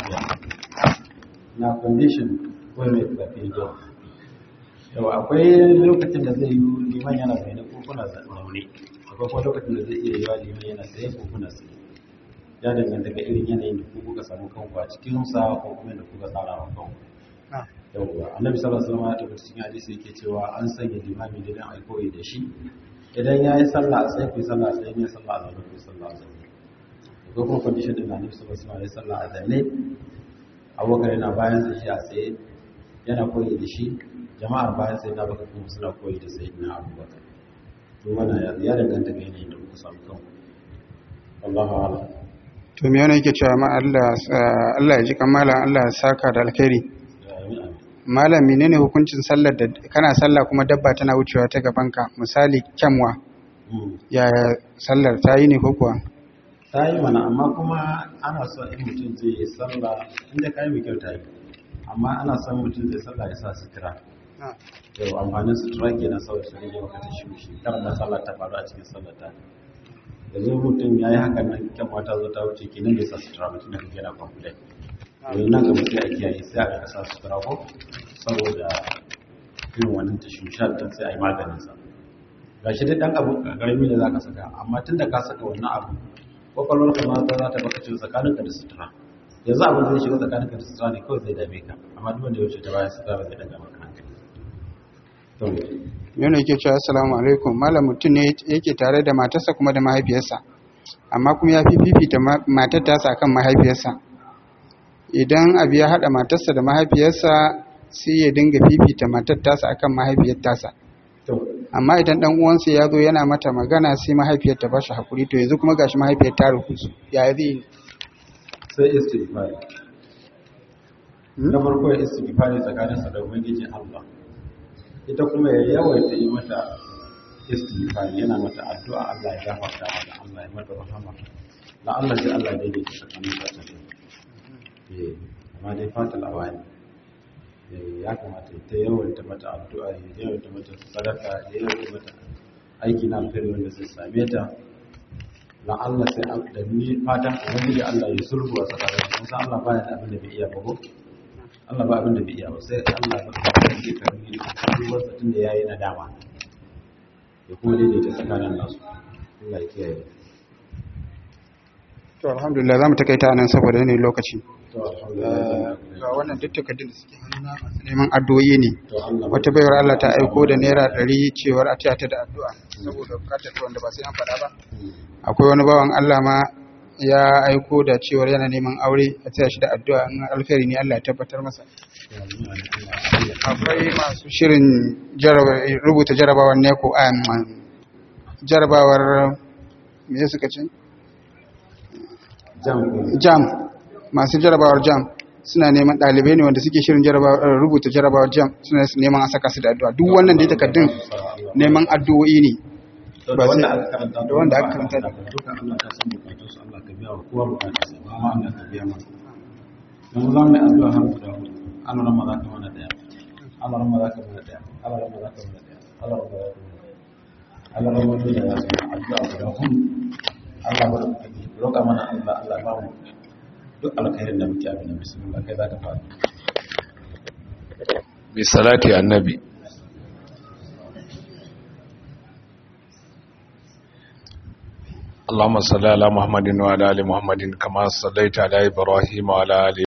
na condition will make the video yau akwai lokacin da zai yi liman yana zaune ko kuna zaune akwai kuma lokacin da zai iya yiwa liman yana tsaye ko kuna tsaye ya danganta ga irin yanayin da ku kuka samu kanku a cikin sa ko kuma da kuka tsara wa kanku yauwa annabi sallallahu alaihi wasallam ya tabbata cikin hadisi yake cewa an sanya limami da dan alkoyi da shi idan ya yi sallah a tsaye ku yi sallah a tsaye ne sallah a zaune ku yi sallah a zaune ko kuma condition din annabi sallallahu alaihi wasallam ya sallah a zaune abubakar yana bayan sa shi a tsaye yana koyi da shi jama'ar bayan sai na baka kuma suna koyi da sayyidina abubakar to wannan ya danganta ga yanayin da kuka samu kanku Allahu a'lam to me yana yake cewa ma Allah Allah ya ji kamala Allah ya saka da alkhairi malam menene hukuncin sallar da kana sallah kuma dabba tana wucewa ta gabanka misali kyanwa ya sallar ta yi ne ko kuwa ta yi mana amma kuma ana so in mutum zai yi sallah inda ka yi mai kyau ta yi amma ana son mutum zai sallah ya sa sutura yau amfanin sutura ke na sauya su rage maka ta shi shi kar na sallah ta faru a cikin sallah ta yanzu mutum ya yi hakan nan kyan mata zo ta wuce kenan bai sa sutura mutum da kake yana kwamfulai yanzu nan gaba sai a kiyaye sai a ga sa sutura ko saboda irin wannan ta shushar don sai a yi maganin sa ga shi dai dan abu karami da zaka saka amma tun da ka saka wannan abu kwakwalwar ka ma za ta baka cewa tsakaninka da sutura yanzu abin zai shiga tsakaninka da sutura ne kawai zai dame ka amma duk wanda ya wuce ta bayan sutura ba zai daga maka hankali yana yake cewa assalamu alaikum malam mutum ne yake tare da matarsa kuma da mahaifiyarsa amma kuma ya fi fifita matar tasa akan mahaifiyarsa idan abu ya haɗa matarsa da mahaifiyarsa sai ya dinga fifita matar tasa akan mahaifiyar tasa amma idan dan uwansa ya zo yana mata magana sai mahaifiyar ta bashi hakuri to yanzu kuma gashi mahaifiyar ta rukusu ya zai sai istighfari na farko ya istighfari tsakaninsa da ubangiji Allah ita kuma ya yawaita yi mata istighfari yana mata addu'a Allah ya gafarta mata Allah ya mata rahama la Allah sai Allah dai yake tsakanin ta ta eh amma dai fatal awani eh ya kamata ta yawaita mata addu'a ya yawaita mata sadaka ya yawaita mata aiki na alkhairi wanda zai same ta la Allah sai da ni fatan ubangiji Allah ya sulhu a tsakanin sun san Allah baya da abin da bai iya ba ko Allah ba abin da bai iya ba sai Allah ba zai karbi ruwan tun da yayi nadama ya kuma daidaita tsakanin nasu Allah ya kiyaye to alhamdulillah zamu takaita nan saboda yanayin lokaci to alhamdulillah ga wannan duk takardun da suke hannuna masu neman addu'o'i ne to Allah wata bayar Allah ta aiko da naira ɗari cewar a taya ta da addu'a saboda bukatar ta wanda ba sai an faɗa ba akwai wani bawan Allah ma ya aiko da cewar yana neman aure a taya shi da addu'a in alkhairi ne Allah ya tabbatar masa akwai masu shirin rubuta jarabawar neko a jarabawar me suka ce jam jam masu jarabawar jam suna neman ɗalibai ne wanda suke shirin rubuta jarabawar jam suna neman a saka su da addu'a duk wannan dai takardun neman addu'o'i ne da ba sai- wanda aka karanta da wanda aka karanta da duka Allah ta san bukatun su Allah ka biya wa kowa bukatun sa ba ma Allah ka biya mana yanzu za mu yi addu'a har guda hudu Allah rama za ka mana daya Allah rama za ka mana daya Allah rama za ka mana daya Allah rama za ka mana daya Allah rama da ya san addu'a guda hudu Allah ba ka roƙa mana Allah Allah ba mu duk alkhairin da muke abin da bismillah kai za ka fara bi salati annabi اللهم صل على محمد وعلى ال محمد كما صليت على ابراهيم وعلى ال